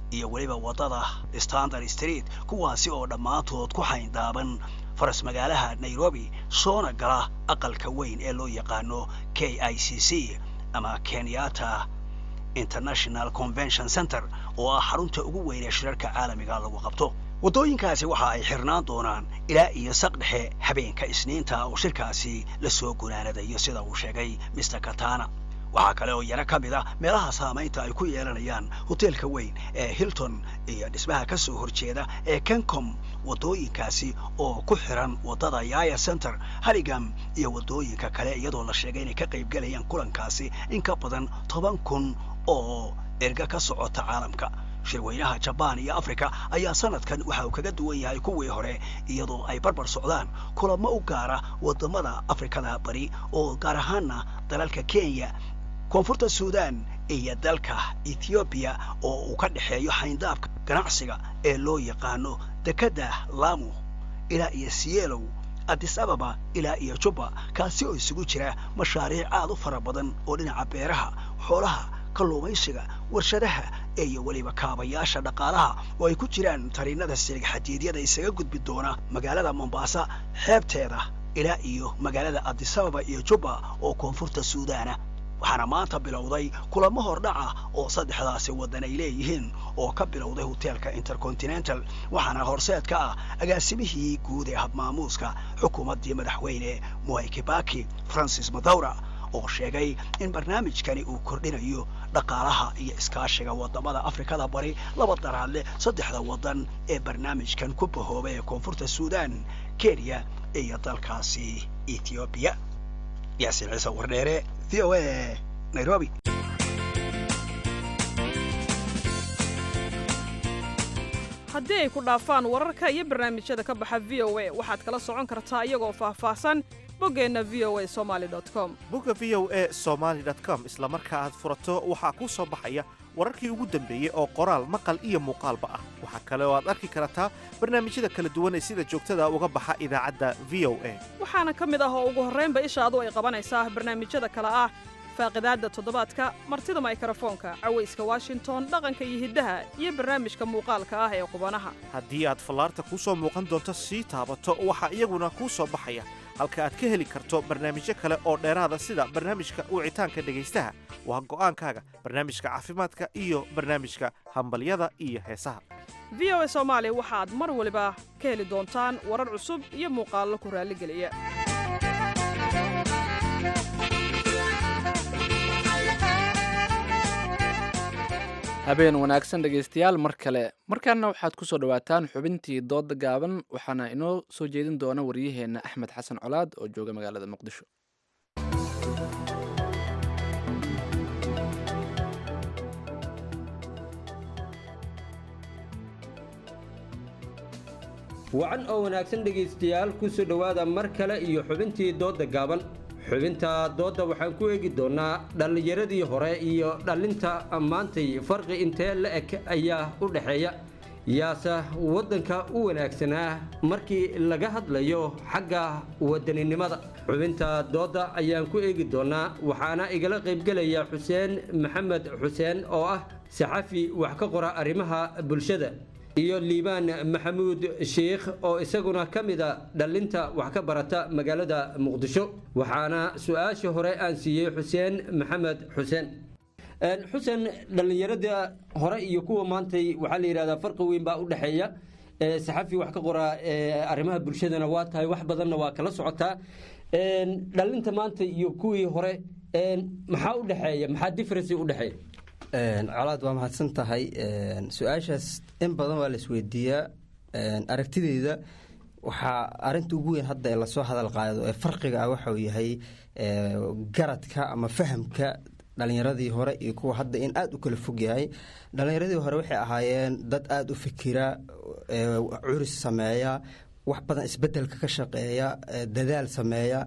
iyo weliba waddada standard street kuwaasi oo dhammaantood ku xayndaaban faras magaalaha nairobi soona gala aqalka weyn ee loo yaqaano k i c c ama kenyatta international convention center oo ah xarunta ugu weyn ee shirarka caalamiga lagu qabto waddooyinkaasi waxa ay xirnaan doonaan ilaa iyo saq dhexe habeenka isniinta oo shirkaasi la soo gunaanadayo sida uu sheegay mr katana waxaa kale oo yaro ka mid ah meelaha saamaynta ay ku yeelanayaan hoteelka weyn ee hilton iyo dhismaha ka soo horjeeda ee kencom waddooyinkaasi oo ku xiran waddada yaya center harigam iyo waddooyinka kale iyadoo la sheegay inay ka qaybgelayaan kulankaasi in ka badan toban kun oo erga ka socota caalamka shirweynaha jabaan iyo africa ayaa sanadkan waxa uu kaga duwan yahay kuwii hore iyadoo ay barbar socdaan kulamo u gaara waddamada afrikada bari oo gaar ahaana dalalka kenya koonfurta suudan iyo dalka ethoobiya oo uu ka dhexeeyo xayndaabka ganacsiga ee loo yaqaano dekedda lamu ilaa iyo sielow addis ababa ilaa iyo jubba kaasi oo isugu jira mashaariic aad u fara badan oo dhinaca beeraha xoolaha kalluumaysiga warshadaha iyo weliba kaabayaasha dhaqaalaha oo ay ku jiraan tariinada silig xadiidyada isaga gudbi doona magaalada mombaasa xeebteeda ilaa iyo magaalada addisababa iyo jubba oo koonfurta suudaana waxaana maanta bilowday kulamo hordhaca oo saddexdaasi waddan ay leeyihiin oo ka bilowday hoteelka intercontinental waxaana horseed ka ah agaasimihii guud ee habmaamuuska xukuumaddii madaxweyne mwai kibaki francis madawra oo sheegay in barnaamijkani uu kordhinayo dhaqaalaha iyo iskaashiga waddamada afrikada bari laba daraadle saddexda waddan ee barnaamijkan ku bahoobay ee koonfurta suudan kenya iyo dalkaasi ethoobiya yaasiin ciise wardheere v o a nairobi haddii ay ku dhaafaan wararka iyo barnaamijyada ka baxa v o a waxaad kala socon kartaa iyagoo faahfaahsan boggeenna v o a somaali com bogga v o a somaali com isla marka aad furato waxaa kuu soo baxaya wararkii ugu dambeeyey oo qoraal maqal iyo muuqaalba ah waxaa kale oo aad arki kartaa barnaamijyada kala duwan ee sida joogtada uga baxa idaacadda v o a waxaana ka mid ah oo ugu horraynba ishaadu ay qabanaysaa barnaamijyada kale ah faaqidaadda toddobaadka martida maykrofoonka cawayska washington dhaqanka iyo hiddaha iyo barnaamijka muuqaalka ah ee qubanaha haddii aad fallaarta kuu soo muuqan doonto sii taabato waxaa iyaguna kuu soo baxaya halka aad ka heli karto barnaamijyo kale oo dheeraada sida barnaamijka wicitaanka dhegaystaha waa go'aankaaga barnaamijka caafimaadka iyo barnaamijka hambalyada iyo heesaha v o a soomaali waxaad mar waliba ka heli doontaan warar cusub iyo muuqaallo ku raalligeliya habeen wanaagsan dhegaystayaal mar kale markaana waxaad ku soo dhowaataan xubintii dooda gaaban waxaana inoo soo jeedin doona waryaheenna axmed xasan colaad oo jooga magaalada muqdisho wacan oo wanaagsan dhegaystayaal ku soo dhowaada mar kale iyo xubintii doodda gaaban xubinta doodda waxaan ku eegi doonnaa dhallinyaradii hore iyo dhallinta maantay farqi intee la eg ayaa u dhexeeya yaase waddanka u wanaagsanaa markii laga hadlayo xagga wadaninimada xubinta doodda ayaan ku eegi doonnaa waxaana igala qaybgelaya xuseen maxamed xuseen oo ah saxafi wax ka qora arrimaha bulshada iyo liibaan maxamuud sheikh oo isaguna ka mida dhallinta wax ka barata magaalada muqdisho waxaana su-aasha hore aan siiyey xuseen maxamed xuseen xuseen dhallinyarada hore iyo kuwa maantay waxaa la yidhahdaa farqi weyn baa u dhexeeya saxafi wax ka qora arrimaha bulshadana waa tahay wax badanna waa kala socotaa dhallinta maanta iyo kuwii hore maxaa u dhexeeya maxaa differency u dhexeeya colaad waa mahadsan tahay su-aashaas in badan waa la isweydiiyaa aragtideyda waxaa arinta ugu weyn hadda ee lasoo hadal qaado ee farqiga ah waxauu yahay garadka ama fahamka dhalinyaradii hore iyo kuwa hadda in aada u kala fog yahay dhalinyaradii hore waxay ahaayeen dad aada u fikira curis sameeya wax badan isbedelka ka shaqeeya dadaal sameeya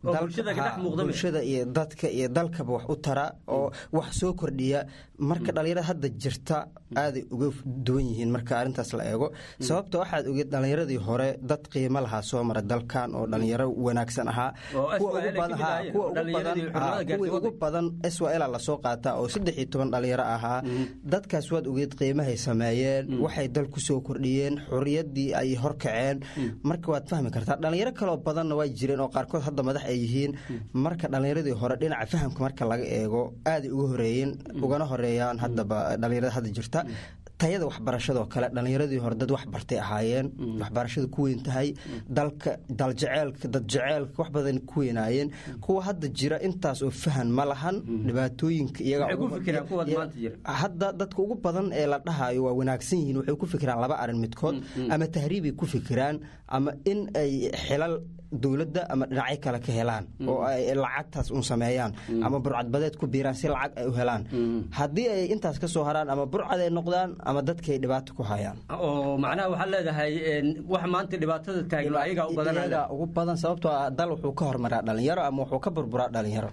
Oo dalka- bulshada ka dhex ha, muuqda meh. bulshada iyo dadka iyo dalkaba wax u tara oo wax soo kordhiya marka dhalinyarada hadda jirta aaday uga duwan yihiin marka arrintaas la eego sababta waxaad ogeed dhalinyaradii hore dad qiimo lahaa soo mara dalkan oo dhalinyaro wanaagsan ahaa Oo kuwa SYL ugu ka badan- mid ha, ahaayeen, kuwa oo ugu dhalinyaradii badan- xurmada ha, gaartay kuwii ugu badan SYL la soo qaata oo saddex iyo toban dhalinyaro ahaa dadkaas waad ogeed qiimahay sameeyeen waxay dal ku soo kordhiyeen xorriyaddii ay horkaceen marka waad fahmi kartaa dhalinyaro kaloo badanna waa jireen oo qaarkood hadda madax ay yihiin marka dhalinyaradii hore dhinaca fahamka marka laga eego aaday uga horeeyeen ugana horeeyaan haddaba dhalinyarada hadda jirta tayada waxbarashadoo kale dhalinyaradii hore dad wax bartay ahaayeen waxbarashada ku weyn tahay dalka daljeceelka dad jeceelka wax badan ku weynaayeen kuwa hadda jira intaas oo fahan ma lahan dhibaatooyinka iyaga Maxay ku ugu- fikiraan kuwaad iya- maanta jira? hadda dadka ugu badan ee la dhahayo waa wanaagsan yihiin waxay ku fikiraan laba arin midkood ama tahriibay ku fikiraan ama in ay xilal dowladda ama dhinacyo kale ka helaan oo ay lacagtaas un sameeyaan ama burcadbadeed ku biiraan si lacag ay u helaan haddii ay intaas ka soo haraan ama burcad ay noqdaan ama dadkay dhibaato ku hayaan oo macnaha waxaad leedahay een, wax maanta dhibaatada taagan ayagaa u badan iyaga ugu badan sababtoo ah dal wuxuu ka hormaraa dhalinyaro ama wuxuu ka burburaa dhalinyaro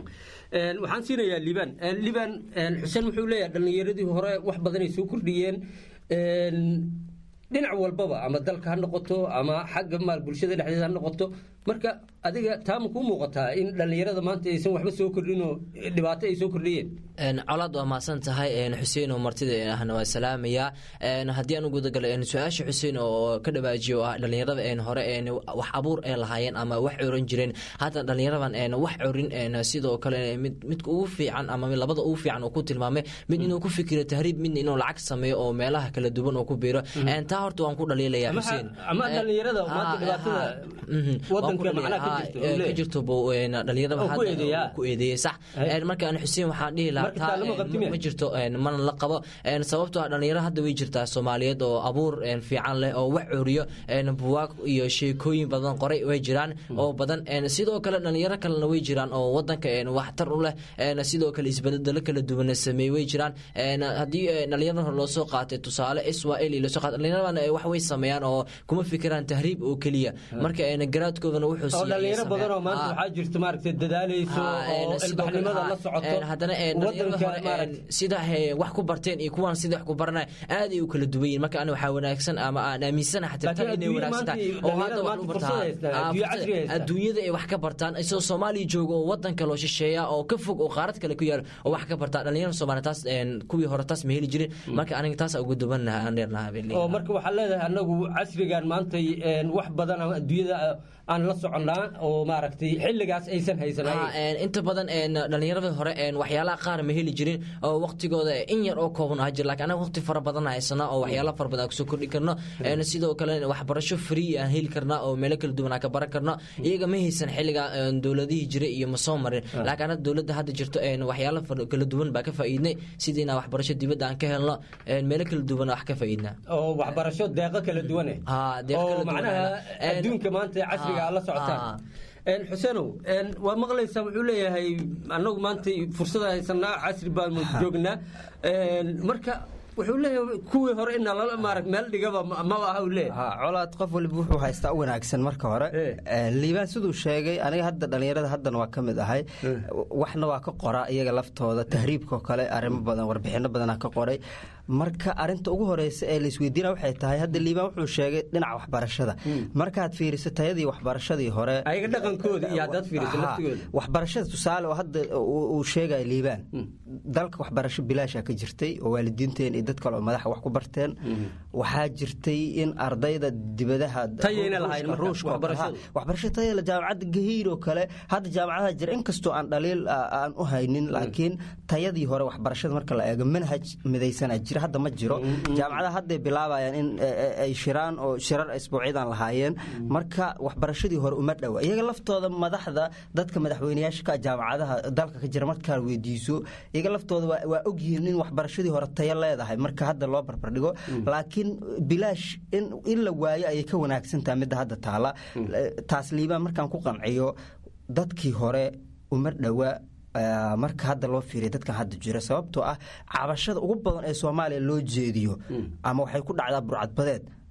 Een, waxaan siinayaa liban Een, liban een, xuseen wuxuu leeyahay dhallinyaradii hore wax badanay soo kordhiyeen Een, dhinac walbaba ama dalka ha noqoto ama xagga maal bulshada dhexdeeda ha noqoto marka adiga taama kuu muuqataa in dhallinyarada maanta aysan waxba soo kordhin oo dhibaato ay soo kordhiyeen Een, colaad waa mahadsan tahay een, xuseen oo martida ahna waa salaamaya Een, haddii aan u gudagalo een, su-aasha xuseen oo ka dhawaajiyo oo ah dhallinyarada een, hore een, wax abuur ay lahaayeen ama wax coran jireen hadda dhallinyaradan een, wax corin een, sidoo kale mid midka ugu fiican ama mid labada ugu fiican uu ku tilmaamay mid inuu ku fikiro tahriib midna inuu lacag sameeyo oo meelaha kala duwan oo ku biiro Een, taa horta waan ku dhaliilaya Ama- xuseen ama Een, dhallinyarada ha- maanta dhibaatada ha- mhm. Waan ku wadanka dhaliilaya. macnaha ka Ha, jirta, ee, uu leeyahay. ka jirto buu een, dhallinyarada Oo ku hadda eedeeyaa. ku eedeeyey sax Een, marka aan xuseen waxaan dhihi lahaa Marka taa, taa lama een, qabti miya? ma jirto een, mana la qabo een, sababtoo ah dhalinyaro hadda way jirtaa soomaaliyeed oo abuur een, fiican leh oo wax curiyo een, buwaag iyo sheekooyin badan qoray way jiraan oo badan een, sidoo kale dhalinyaro kalena way jiraan oo wadanka een, waxtar u leh een, sidoo kale isbedelo kala duwan sameey way jiraan een, haddii een, dhalinyarada hore loo soo qaatay tusaale israel iyo lasoo qaatay dhalinyaradan ee wax way sameeyaan oo kuma fikiraan tahriib oo keliya marka een, garaadkoodana wuxuu oo siiyay dhallinyaro sameeyaan. badan oo maanta Ah. waxaa jirta maaragtay dadaalayso Ha, oo een, sidoo kale, ilbaxnimada ha, la socoto een, haddana een, dhalinyarada wadanka hore, maaragtay een, sida he, wax ku barteen iyo kuwan sida wax ku baranay aad ay u kala duwan yihiin marka ani waxaa wanaagsan ama aan aaminsanahay xataa tan Laakiin inay adduunyada wanaagsan tahay maanta oo hadda wax dhalinyarada u maanta bartaan fursad haystaan, Ah, adduunyo fursad- casri haystaan. adduunyada ay wax ka bartaan isagoo soomaaliya jooga oo wadan kale oo shisheeya oo ka fog oo qaarad kale ku yaal oo wax ka bartaa dhalinyarada soomaaliya taas een, kuwii hore taas ma heli jirin marka aniga taas ugu dubannaha aan dheernaha bay oo leeyahay. marka waxaa leedahay anagu casrigan maanta een, wax badan ama adduunyada aan la soconnaa oo maaragtay xilligaas aysan Ha, haysanayn een, inta badan een, dhalinyarada hore een, waxyaalaha qaar ma heli jirin oo waqtigooda in yar oo kooban ah jir laakiin anaga waqti fara badan haysana oo waxyaala fara badan aan kusoo kordhi karno een, sidoo kale waxbarasho free aan heli karnaa oo meelo kala duwan aan ka baran karno iyaga ma haysan xilliga een, dowladihii jiray iyo ma soo marin Ah. laakiin hadda dowladda hadda jirto een, waxyaala fara- kala duwan baa ka faa'iidnay sidii inaan waxbarasho dibadda aan ka helno een, meelo kala duwan wax ka faa'iidnaa oo waxbarasho deeqo kala duwane Ha, deeq kala oo duwan macnaha Een, adduunka maanta ee casriga aad la ha, socotaan ha. Een, xuseenow een, waa maqlaysaa wuxuu leeyahay annagu maanta fursada haysanaa casri baanu joognaa Een, marka wuxuu leeyahay kuwii hore ina lala maarag meel dhigaba ma ma aha uu leeyahay ha colaad qof waliba wuxuu haystaa u wanaagsan marka hore Eh, liibaan siduu sheegay aniga hadda dhalinyarada haddana waa ka mid ahay waxna waa ka qoraa iyaga laftooda tahriibkao kale arrimo badan warbixino badanaa ka qoray marka arinta ugu horeysa ee laisweydiina waxay tahay hadda liibaan wuxuu sheegay dhinaca waxbarashada markaad fiiriso tayadii waxbarashadii hore ayaga dhaqankooda iyo haddaad fiiriso Ha, laftigooda waxbarashada tusaale oo hadda uu uu sheegaya liibaan dalka waxbarasho bilaasha ka jirtay oo waalidiinteen iyo dad kale oo madaxa wax ku barteen waxaa jirtay in ardayda dibadaha Tayayna lahayn marka, ruushka oo kale, ha, waxbarashadu. waxbarasho tayala jaamacadda gahiir oo kale hadda jaamacadaha jira inkastoo aan dhaliil ah, aan u haynin laakiin tayadii hore waxbarashada marka la eego manhaj midaysanaa jira hadda ma jiro jaamacadaha hadday bilaabayaan in eh, eh, ay shiraan oo shirar isbuucyadan lahaayeen marka waxbarashadii hore uma dhowa iyaga laftooda madaxda dadka madaxweyneyaasha ka ah jaamacadaha dalka ka jira markaad weydiiso iyaga laftooda waa- waa ogyihiin in waxbarashadii hore tayo leedahay marka hadda loo barbardhigo laakiin bilaash in in la waayo ayay ka wanaagsan tahay midda hadda taala Eh, taas liibaan markaan ku qanciyo dadkii hore uma dhowa eh, marka hadda loo fiiriya dadkan hadda jira sababtoo ah cabashada ugu badan ee soomaaliya loo jeediyo ama waxay ku dhacdaa burcadbadeed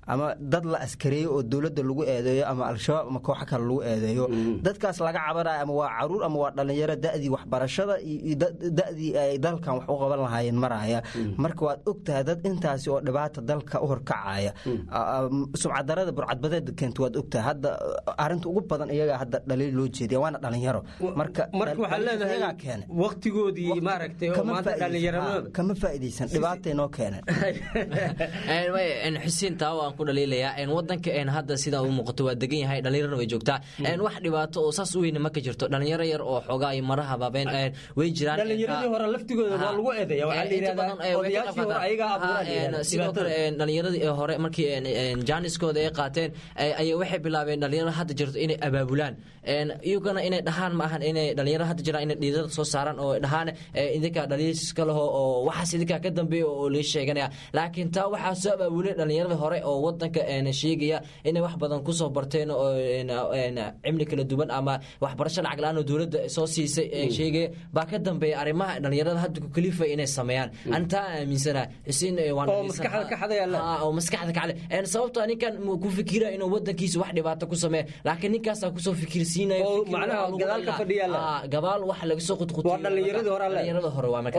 ama dad la askareeyo oo dowladda lagu eedeeyo ama al-shabaab ama kooxo kale lagu eedeeyo dadkaas laga cabanayo ama waa caruur ama waa dhalinyaro da'dii waxbarashada iyo da'dii ay dalkan wax u qaban lahaayeen maraya marka waad ogtahay dad intaasi oo dhibaata dalka u horkacaya sumcadarada burcadbadeeda keenta waad ogtahay hadda arinta ugu badan iyagaa hadda dhaliil loo jeediya waana dhalinyaro marka marka waxaa leedahay keena waqtigoodii maaragtay oo maanta dhalinyaranimada kama faa'iidaysan dhibaatay noo keeneen xuseen taa waan ku dhaliilayaa wadanka hadda sidaa u muuqato waa degan yahay dhalinyarana way joogtaa wax dhibaato oo saas u weyne ma ka jirto dhalinyaro yar oo xoogaa iyo maraha baabeen way jiraan dhalinyaradii hore laftigooda waa lagu eedeeya waxaa la yidhahdaa odayaashii hore ayagaa abuuraan sidoo kale dhalinyaradii hore markii jaaniskooda ay qaateen ayay waxay bilaabeen dhalinyaro hadda jirto inay abaabulaan iyagana inay dhahaan ma ahan inay dhalinyaro hadda jiraan inay dhiirada soo saaraan oo dhahaan idinkaa dhaliiska laho oo waxaas idinkaa ka dambeeya oo lii sheeganaya laakiin taa waxaa soo abaabulay dhalinyarada hore oo wadanka sheegaya inay wax badan kusoo barteen oo cimli kala duwan ama waxbarasho lacag la-aan oo dowladda soo siisay sheegaya baa ka dambeeya arrimaha dhalinyarada hadda ku kalifa inay sameeyaan anitaa aaminsana xuseen oo maskaxda kacale sababto ninkan ku fikira inuu wadankiisa wax dhibaato ku sameeya laakiin ninkaasaa kusoo fikirsiinaya gabaal wax laga soo qudqutdhallinyarada hore waa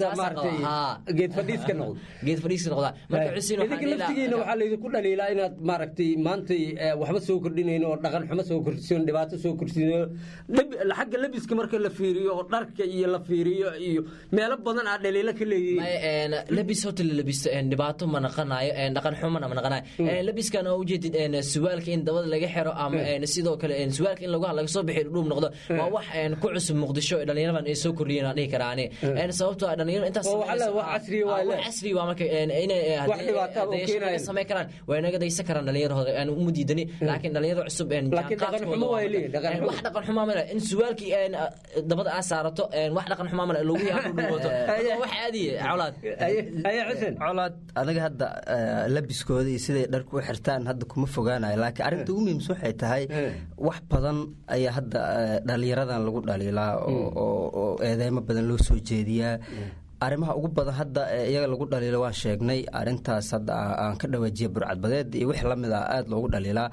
geed fadhiiska noqda geed fadhiiska noqda marka xuseen idinka laftigiina waxaa laydinku dhaliilaa inaad maaragtay maantay waxba soo kordhinayn oo dhaqan xumo soo kordhsiin dhibaato soo kordhsiin xagga labiska marka la fiiriyo oo dharka iyo la fiiriyo iyo meelo badan aa dhaliilo ka leeyihiin labis horta la labisto dhibaato ma naqanayo dhaqan xumana ma naqanayo labiskan oo ujeedid suwaalka in dabada laga xiro ama sidoo kale suwaalka in laga soo bixiyo dhuub noqdo waa wax ku cusub muqdisho dhalinyaradan ay soo kordhiyeen aan dhihi karaa ani sababtoo dhalinyaro intaas casri waa marka inay samey karaan way naga daysan karaan dhalinyarahooda aan uma diidani laakiin dhalinyaro cusub wax dhaqan xumaa male in suwaalkii dabada aa saarato wax dhaqan xumaa male lagu yaadhuwato wax caadiye colaad colaad aniga hadda labiskooda iyo siday dharku u xirtaan hadda kuma fogaanayo laakiin arrinta ugu muhiimsan waxay tahay wax badan ayaa hadda dhalinyaradan lagu dhaliilaa oo eedeymo badan loo soo jeediyaa arrimaha ugu badan hadda iyaga lagu dhaliilo waan sheegnay arintaas hadda aan ka dhawaajiya burcadbadeed iyo wix lamid ah aada loogu dhaliilaa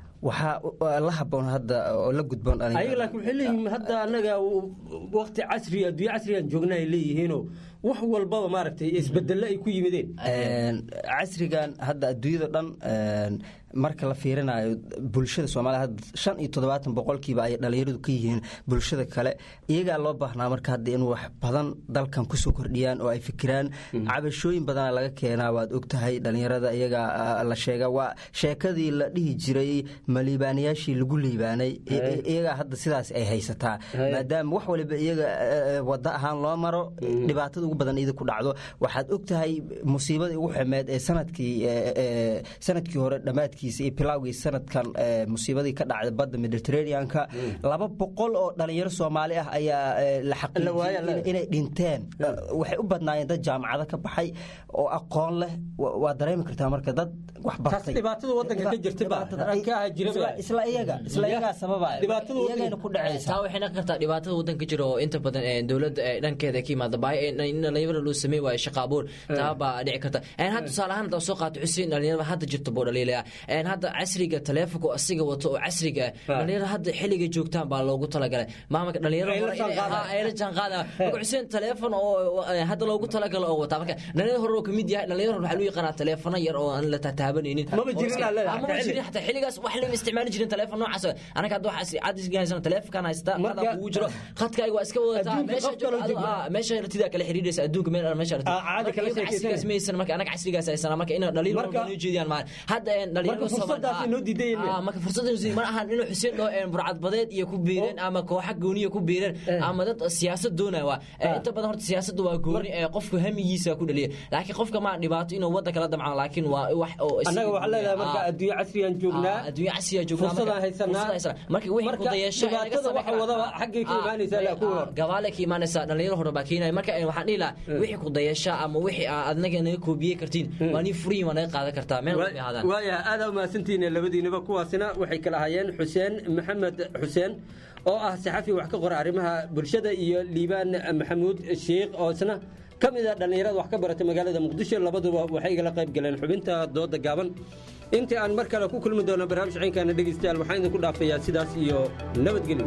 waxaa la haboon hadda oo la gudboon ayaga laakiin waxay leeyihiin hadda annaga waqti casri adduunyo casrigan joogna ay leeyihiinoo wax walbaba maaragtay isbedelo ay ku yimideen casrigan hadda adduunyada dhan marka la fiirinayo bulshada soomaliya hadda shan iyo toddobaatan boqolkiiba ay dhalinyaradu ka yihiin bulshada kale iyagaa loo baahnaa marka hadda in wax badan dalkan kusoo kordhiyaan oo ay fikiraan cabashooyin badana laga keenaa waad ogtahay dhalinyarada iyagaa la sheega waa sheekadii la dhihi jiray ma liibaanayaashii lagu liibaanay iyagaa hadda sidaas ay haysataa maadaama wax waliba iyaga wada ahaan loo maro dhibaatada ugu badan ida ku dhacdo waxaad ogtahay musiibadii ugu xumeed ee sanadkii sanadkii hore dhammaadkiisa iyo bilowgii sanadkan musiibadii ka dhacday badda mediterraneanka laba boqol oo dhalinyaro soomaali ah ayaa la xaqiijiyey inay dhinteen waxay u badnaayeen dad jaamacado ka baxay oo aqoon leh waa dareemi kartaa marka dad wax bartay dhibaatada wadanka ka jirta isla iyaga isla iyagaa sababaya iyagayna ku dhacaysa taa waxay noqon kartaa dhibaatada wadanka jira oo inta badan dowladda dhankeeda ka yimaada baahi in dhalinyarada loo sameey waayo shaqa abuur taa baa dhici karta hadda tusaale ahaan hadda soo qaato xuseen dhalinyarada hadda jirta buu dhaliilaya hadda casriga taleefonka asiga wato oo casriga dhalinyarada hadda xilliga joogtaan baa loogu talagalay maamaka dhalinyarada hore ay la jaanqaada marka xuseen taleefon oo hadda loogu talagalo oo wataa marka dhalinyarada hore oo kamid yahay dhalinyarada waxaa loo yaqaanaa taleefano yar oo aan la tataabanaynin maba jirin maba jirin xataa xilligaas wax lama isticmaali jirin taleefon noocaas anaga hadda waxaa cadisga haysana taleefonkan haysta qadaa kugu jiro khadkaaga waa iska wadataa meesha ratidaa kala xiriiraysa adduunka meel meesha casrigaas maysan marka anaga casrigaas haysana marka ina dhalinyaro noo jeediyaan maa hadda dhalinyarmarka fursada ma ahan inuu xuseen dhoo burcadbadeed iyo ku biireen ama kooxa gooniya ku biireen ama dad siyaasad doonaya waa inta badan horta siyaasadda waa gooni ee qofku hamigiisa ku dhaliya laakiin qofka ma dhibaato inuu wadda kala damcaan laakiin waa wax oo annaga waxaa leedahay marka adduunyo casriyan joognaa adduunyo casriyan joognaa fursadaan haysanaa marka wixii ku dayasho dhibaatada waxa wadaba xaggay ka imaanaysaa ku hor gabaale ka imaanaysaa dhalinyaro hore baa keenaya marka waxaan dhihi lahaa wixii ku dayasha ama wixii adnaga naga koobiyey kartiin waa nii furiyin waa naga qaadan kartaa meel walba ahaadaan waaya aada umahadsantihiin labadiinaba kuwaasina waxay kala hayeen xuseen maxamed xuseen oo ah saxafi wax ka qora arrimaha bulshada iyo liibaan maxamuud sheikh oo isna ka mid a dhallinyarada wax ka baratay magaalada muqdisho labaduba waxay igala qayb galeen xubinta dooda gaaban intii aan mar kale ku kulmi doono barnaamij ciinkaana dhegaystayaal waxaan idinku dhaafayaa sidaas iyo nabadgelyo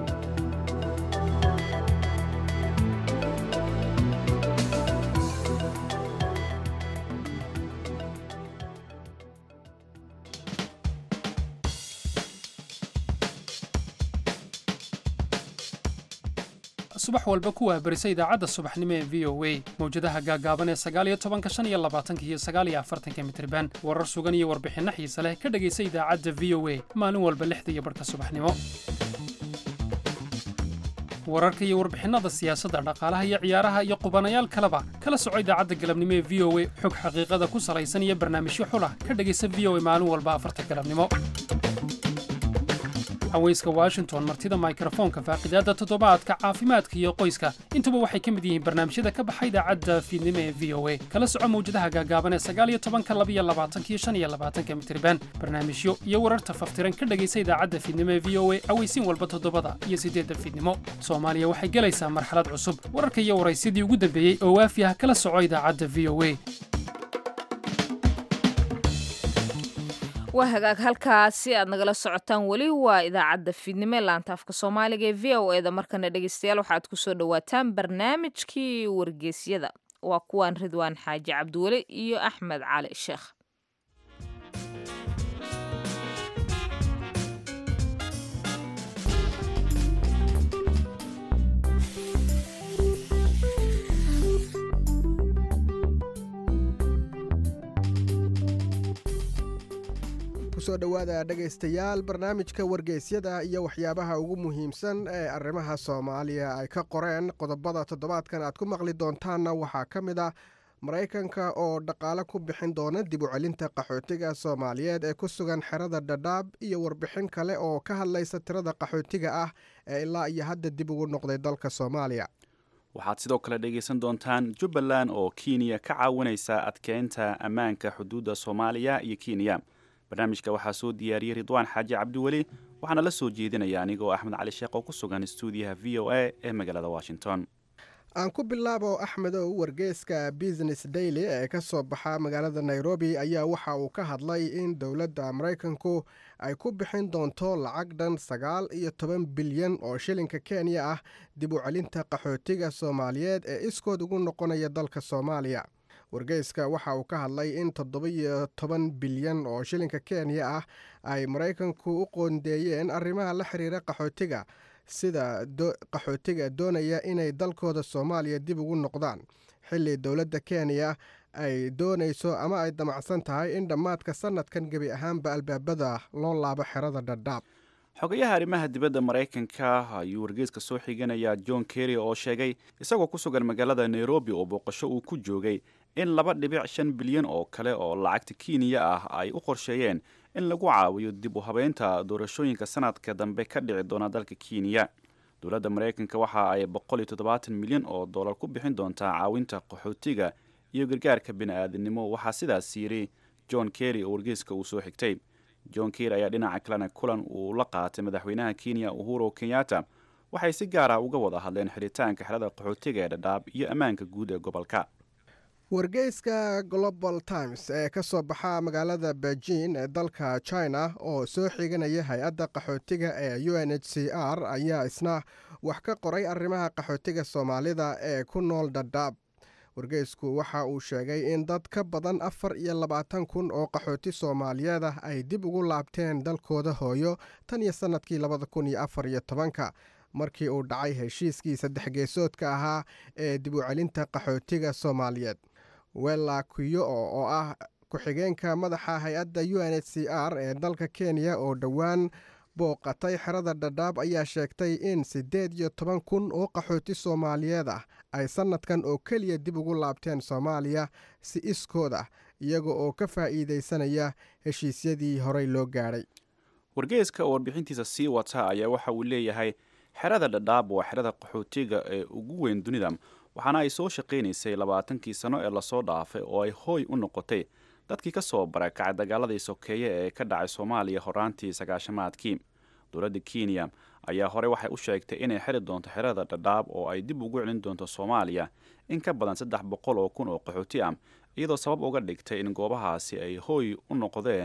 subax walba ku waabarisa idaacadda subaxnimo ee v o a mawjadaha gaagaaban ee sagaaliyo tobanka shan iyo labaatanka iyo sagaaliyo afartanka mitriban warar sugan iyo warbixinno xiise leh ka dhegaysa idaacadda v o a maalin walba lixda iyo barhka subaxnimo wararka iyo warbixinnada siyaasadda dhaqaalaha iyo ciyaaraha iyo qubanayaal kaleba kala soco idaacadda galabnimo ee v o a xog xaqiiqada ku salaysan iyo barnaamijyo xulah ka dhegaysa v o a maalin walba afarta galabnimo haweyska washington martida mikrofoonka faaqidaadda toddobaadka caafimaadka iyo qoyska intuba waxay ka mid yihiin barnaamijyada ka baxa idaacadda fiidnimo ee v o a kala soco mawjadaha gaagaaban ee sagaaliyo tobanka labiyo labaatankiyo shan iyo labaatanka mitriban barnaamijyo iyo wararta faftiran ka dhegaysa idaacadda fiidnimo ee v o a aweysiin walba toddobada iyo siddeedda fiidnimo soomaaliya waxay gelaysaa marxalad cusub wararka iyo waraysyadii ugu dambeeyey oo waafi ah kala soco idaacadda v o a waa hagaag halkaasi aad nagala socotaan weli waa idaacadda fiidnimo ee laantaafka soomaaliga ee v o eda markana dhegeystayaal waxaad kusoo dhawaataan barnaamijkii wargeysyada waa kuwaan ridwaan xaaji cabdiweli iyo axmed cali sheekh kusoo dhowaada dhegaystayaal barnaamijka wargeysyada iyo waxyaabaha ugu muhiimsan ee arrimaha soomaaliya ay ka qoreen qodobada toddobaadkan aad ku maqli doontaanna waxaa ka mid ah maraykanka oo dhaqaale ku bixin doona dib u celinta qaxootiga soomaaliyeed ee ku sugan xerada dhadhaab iyo warbixin kale oo ka hadlaysa tirada qaxootiga ah ee ilaa iyo hadda dib ugu noqday dalka soomaaliya waxaad sidoo kale dhegaysan doontaan jubbaland oo kenya ka caawinaysa adkeynta ammaanka xuduudda soomaaliya iyo kenya barnaamijka waxaa soo diyaariyey ridwaan xaaji cabdiweli waxaana la soo jeedinaya anigoo axmed cali sheekh oo ku sugan stuudiyaha v o a ee magaalada washington aan ku bilaabo axmedow wargeyska business daily ee ka soo baxa magaalada nairobi ayaa waxa uu ka hadlay in dowladda maraykanku ay ku bixin doonto lacag dhan sagaal iyo toban bilyan oo shilinka kenya ah dib u celinta qaxootiga soomaaliyeed ee iskood ugu noqonaya dalka soomaaliya wargeyska waxa uu ka hadlay in toddoba-iyo toban bilyan oo shilinka kenya ah ay maraykanku u qoondeeyeen arrimaha la xiriira qaxootiga sida qaxootiga doonaya inay dalkooda soomaaliya dib ugu noqdaan xilli dowladda kenya ay doonayso ama ay damacsan tahay in dhammaadka sanadkan gebi ahaanba albaabada loo laabo xerada dhadhaab xogayaha arrimaha dibadda maraykanka ayuu wargeyska soo xiganayaa john kerry oo sheegay isagoo ku sugan magaalada nairobi oo booqasho uu ku joogay in laba dhibic shan bilyan oo kale oo lacagta kenya ah ay u qorsheeyeen in lagu caawiyo dib u habeynta doorashooyinka sanadka dambe ka dhici doona dalka kenya dowladda maraykanka waxa ay boqol iyo toddobaatan milyan oo dollar ku bixin doontaa caawinta qaxootiga iyo gargaarka bini-aadinimo waxaa sidaas yidhi john kerry oo wargeyska uu soo xigtay john kerry ayaa dhinaca kalena kulan uu la qaatay madaxweynaha kenya uhuru kenyatta waxay si gaar ah uga wada hadleen xiritaanka xerada qaxootiga ee dhadhaab iyo ammaanka guud ee gobolka wargeyska global times ee ka soo baxa magaalada beijing ee dalka china oo soo xiganaya hay-adda qaxootiga ee u n h c r ayaa isna wax ka qoray arrimaha qaxootiga soomaalida ee ku nool dhadhaab wargeysku waxa uu sheegay in dad ka badan afar iyo labaatan kun oo qaxooti soomaaliyeed ah ay dib ugu laabteen dalkooda hooyo tan iyo sannadkii labada kun iyo afar iyo tobanka markii uu dhacay heshiiskii saddex geesoodka ahaa ee dib u celinta qaxootiga soomaaliyeed wella kuyo oo ah ku-xigeenka madaxa hay-adda u n h c r ee dalka kenya oo dhowaan booqatay xerada dhadhaab ayaa sheegtay in siddeed iyo toban kun oo qaxooti soomaaliyeed ah ay sannadkan oo keliya dib ugu laabteen soomaaliya si iskood ah iyaga oo ka faa'iidaysanaya heshiisyadii horey loo gaadhay wargeyska oo warbixintiisa sii wata ayaa waxa uu leeyahay xerada dhadhaab waa xerada qaxootiga ee ugu weyn dunida waxaana ay soo shaqaynaysay labaatankii sano ee lasoo dhaafay oo ay hooy u noqotay dadkii ka soo barakacay dagaaladii sokeeye ee ka dhacay soomaaliya horaantii sagaashamaadkii dowladda kenya ayaa horey waxay u sheegtay inay xiri doonto xerada dhadhaab oo ay dib ugu celin doonto soomaaliya in ka badan saddex boqol oo kun oo qaxooti ah iyadoo sabab uga dhigtay in goobahaasi ay hooy u noqdeen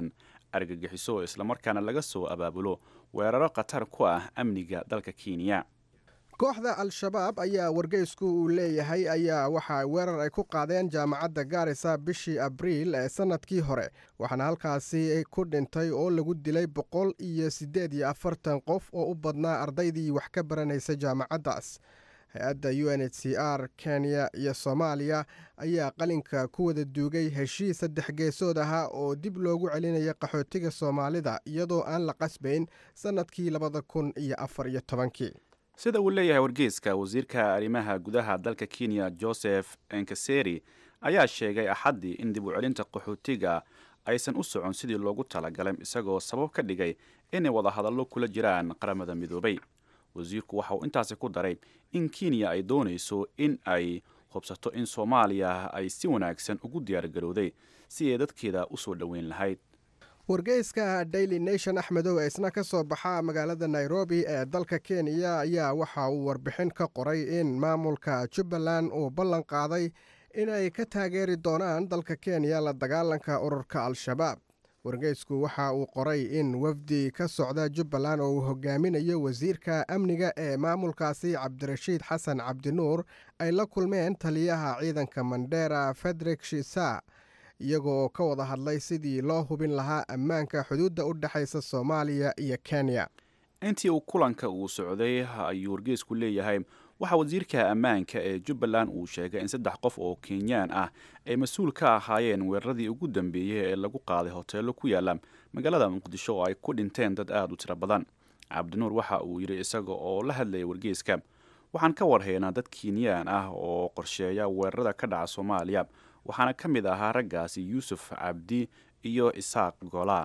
argagixiso islamarkaana laga soo abaabulo weeraro khatar ku ah amniga dalka kenya kooxda al-shabaab ayaa wargeysku uu leeyahay ayaa waxa weerar ay ku qaadeen jaamacadda gaarisa bishii abriil ee sannadkii hore waxaana halkaasi ku dhintay oo lagu dilay boqol iyo siddeed iyo afartan qof oo u badnaa ardaydii wax ka baranaysa jaamacaddaas hay-adda u n h c r kenya iyo soomaaliya ayaa qalinka ku wada duugay heshiis saddex geesood ahaa oo dib loogu celinaya qaxootiga soomaalida iyadoo aan la qasbayn sannadkii labada kun iyo afar iyo tobankii sida uu leeyahay wargeyska wasiirka arrimaha gudaha dalka kenya joseph enkaseri ayaa sheegay axaddii in dib u celinta qaxootiga aysan u socon sidii loogu talagalay isagoo sabab ka dhigay inay wadahadallo kula jiraan qaramada midoobay wasiirku waxa uu intaasi ku daray in kenya ay doonayso in ay hubsato in soomaaliya ay si wanaagsan ugu diyaargarowday si ay dadkeeda u soo dhoweyn lahayd wargeyska daily nation axmedow ee isna ka soo baxa magaalada nairobi ee dalka kenya ayaa waxa uu warbixin ka qoray in maamulka jubbaland uu ballan qaaday inay ka taageeri doonaan dalka kenya la dagaalanka ururka al-shabaab wargeysku waxa uu qoray in wafdi ka socda jubbaland oo uu hogaaminayo wasiirka amniga ee maamulkaasi cabdirashiid xasan cabdinuur ay la kulmeen taliyaha ciidanka mandera federik shisa iyagoo ka wada hadlay sidii loo hubin lahaa ammaanka xuduudda u dhexaysa soomaaliya iyo kenya intii uu kulanka uu socday ayuu wargeysku leeyahay waxaa wasiirka ammaanka ee jubbaland uu sheegay in saddex qof oo kenyaan ah ay mas-uul ka ahaayeen weeraradii ugu dambeeyey ee lagu qaaday hoteello ku yaala magaalada muqdisho oo ay ku dhinteen dad aada u tiro badan cabdinuur waxa uu yidhi isaga oo la hadlayay wargeyska waxaan ka warhaynaa dad kenyaan ah oo qorsheeya weerarada ka dhaca soomaaliya waxaana ka mid ahaa raggaasi yuusuf cabdi iyo isaaq golaa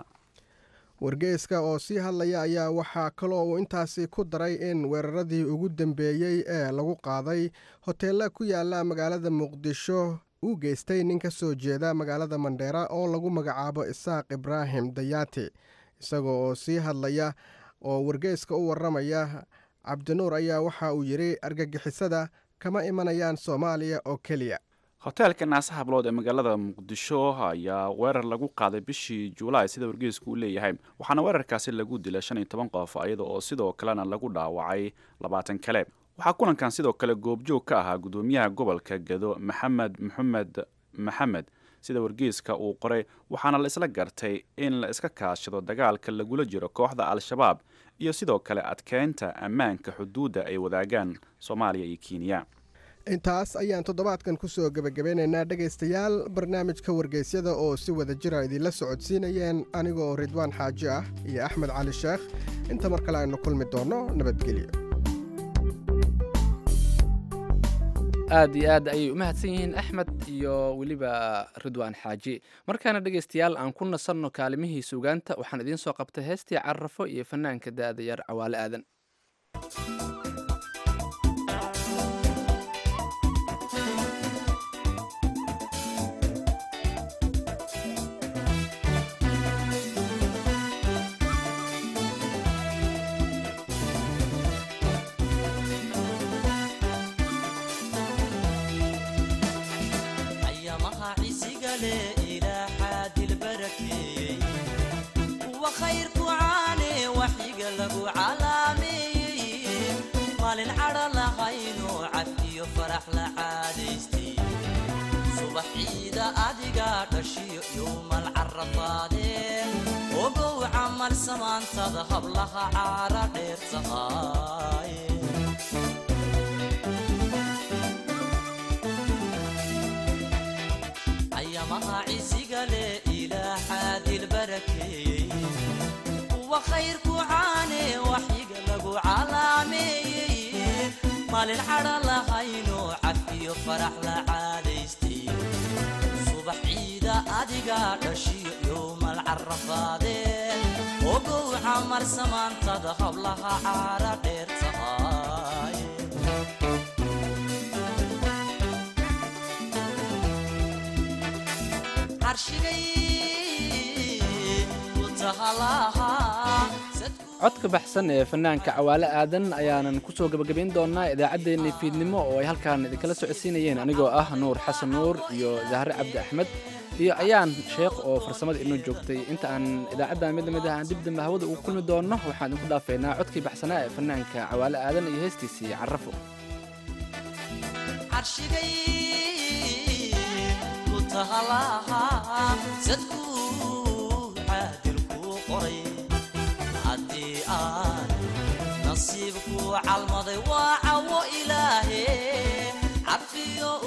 wargeyska oo sii hadlaya ayaa waxaa kaloo uu intaasi ku daray in weeraradii ugu dambeeyey ee lagu qaaday hoteella ku yaala magaalada muqdisho uu geystay nin ka soo jeeda magaalada mandheera oo lagu magacaabo isaaq ibraahim dayaati isaga oo sii hadlaya oo wargeyska u waramaya cabdinuur ayaa waxa uu yidhi argagixisada kama imanayaan soomaaliya oo keliya hoteelka naasaha bilood ee magaalada muqdisho ayaa weerar lagu qaaday bishii juulaay sida wargeysku uu leeyahay waxaana weerarkaasi lagu dilay shan iyo toban qof iyada oo sidoo kalena lagu dhaawacay labaatan kale waxaa kulankan sidoo kale goobjoog ka ahaa gudoomiyaha gobolka gado maxamed maxamed maxamed sida wargeyska uu qoray waxaana la isla gartay in la iska kaashado dagaalka lagula jiro kooxda al-shabaab iyo sidoo kale adkeynta ammaanka xuduudda ay wadaagaan soomaaliya iyo kenya intaas ayaan toddobaadkan ku soo gebagabeynaynaa dhegaystayaal barnaamijka wargeysyada oo si wada jira idinla socodsiinayeen anigoo ridwaan xaaji ah iyo axmed cali sheekh inta mar kale aynu kulmi doonno nabadgelyo aad iyo aad ayay u mahadsan yihiin axmed iyo weliba ridwaan xaaji markaana dhegaystayaal aan ku nasanno kaalimihii suugaanta waxaan idiin soo qabtay heestii carrafo iyo fanaanka da'da yar cawaale aadan subaxiida adiga dhashiyo yowmal carafaadeen ogow camal samaantada hablaha caara dheer tahaaye ayamaha cisiga leh ilaa xaadil barakeeyey kuwa khayrku caane waxyiga lagu calaameeyey maalin cadha lahayno cafiyo farax la caadaystay subax ciida adiga dhashiyo yowmal carafaadeen ogow camal samaantada hablaha caara dheer tahaaye carshigay ku tahalahaa codka baxsan ee fanaanka cawaale aadan ayaanan ku soo gebagabayn doonaa idaacaddeenni fiidnimo oo ay halkaan idinkala socodsiinayeen anigoo ah nuur xasan nuur iyo zahre cabdi axmed iyo ayaan sheekh oo farsamada inoo joogtay inta aan idaacadda mid lamid ah aan dib dambe hawada ugu kulmi doonno waxaan idinku dhaafeynaa codkii baxsanaa ee fanaanka cawaale aadan iyo heestiisii carrafo carshigay ku tahalaha sadkuu caadil kuu qoray haddii aan nasiibkuu calmaday waa cawo ilaahe cafiyo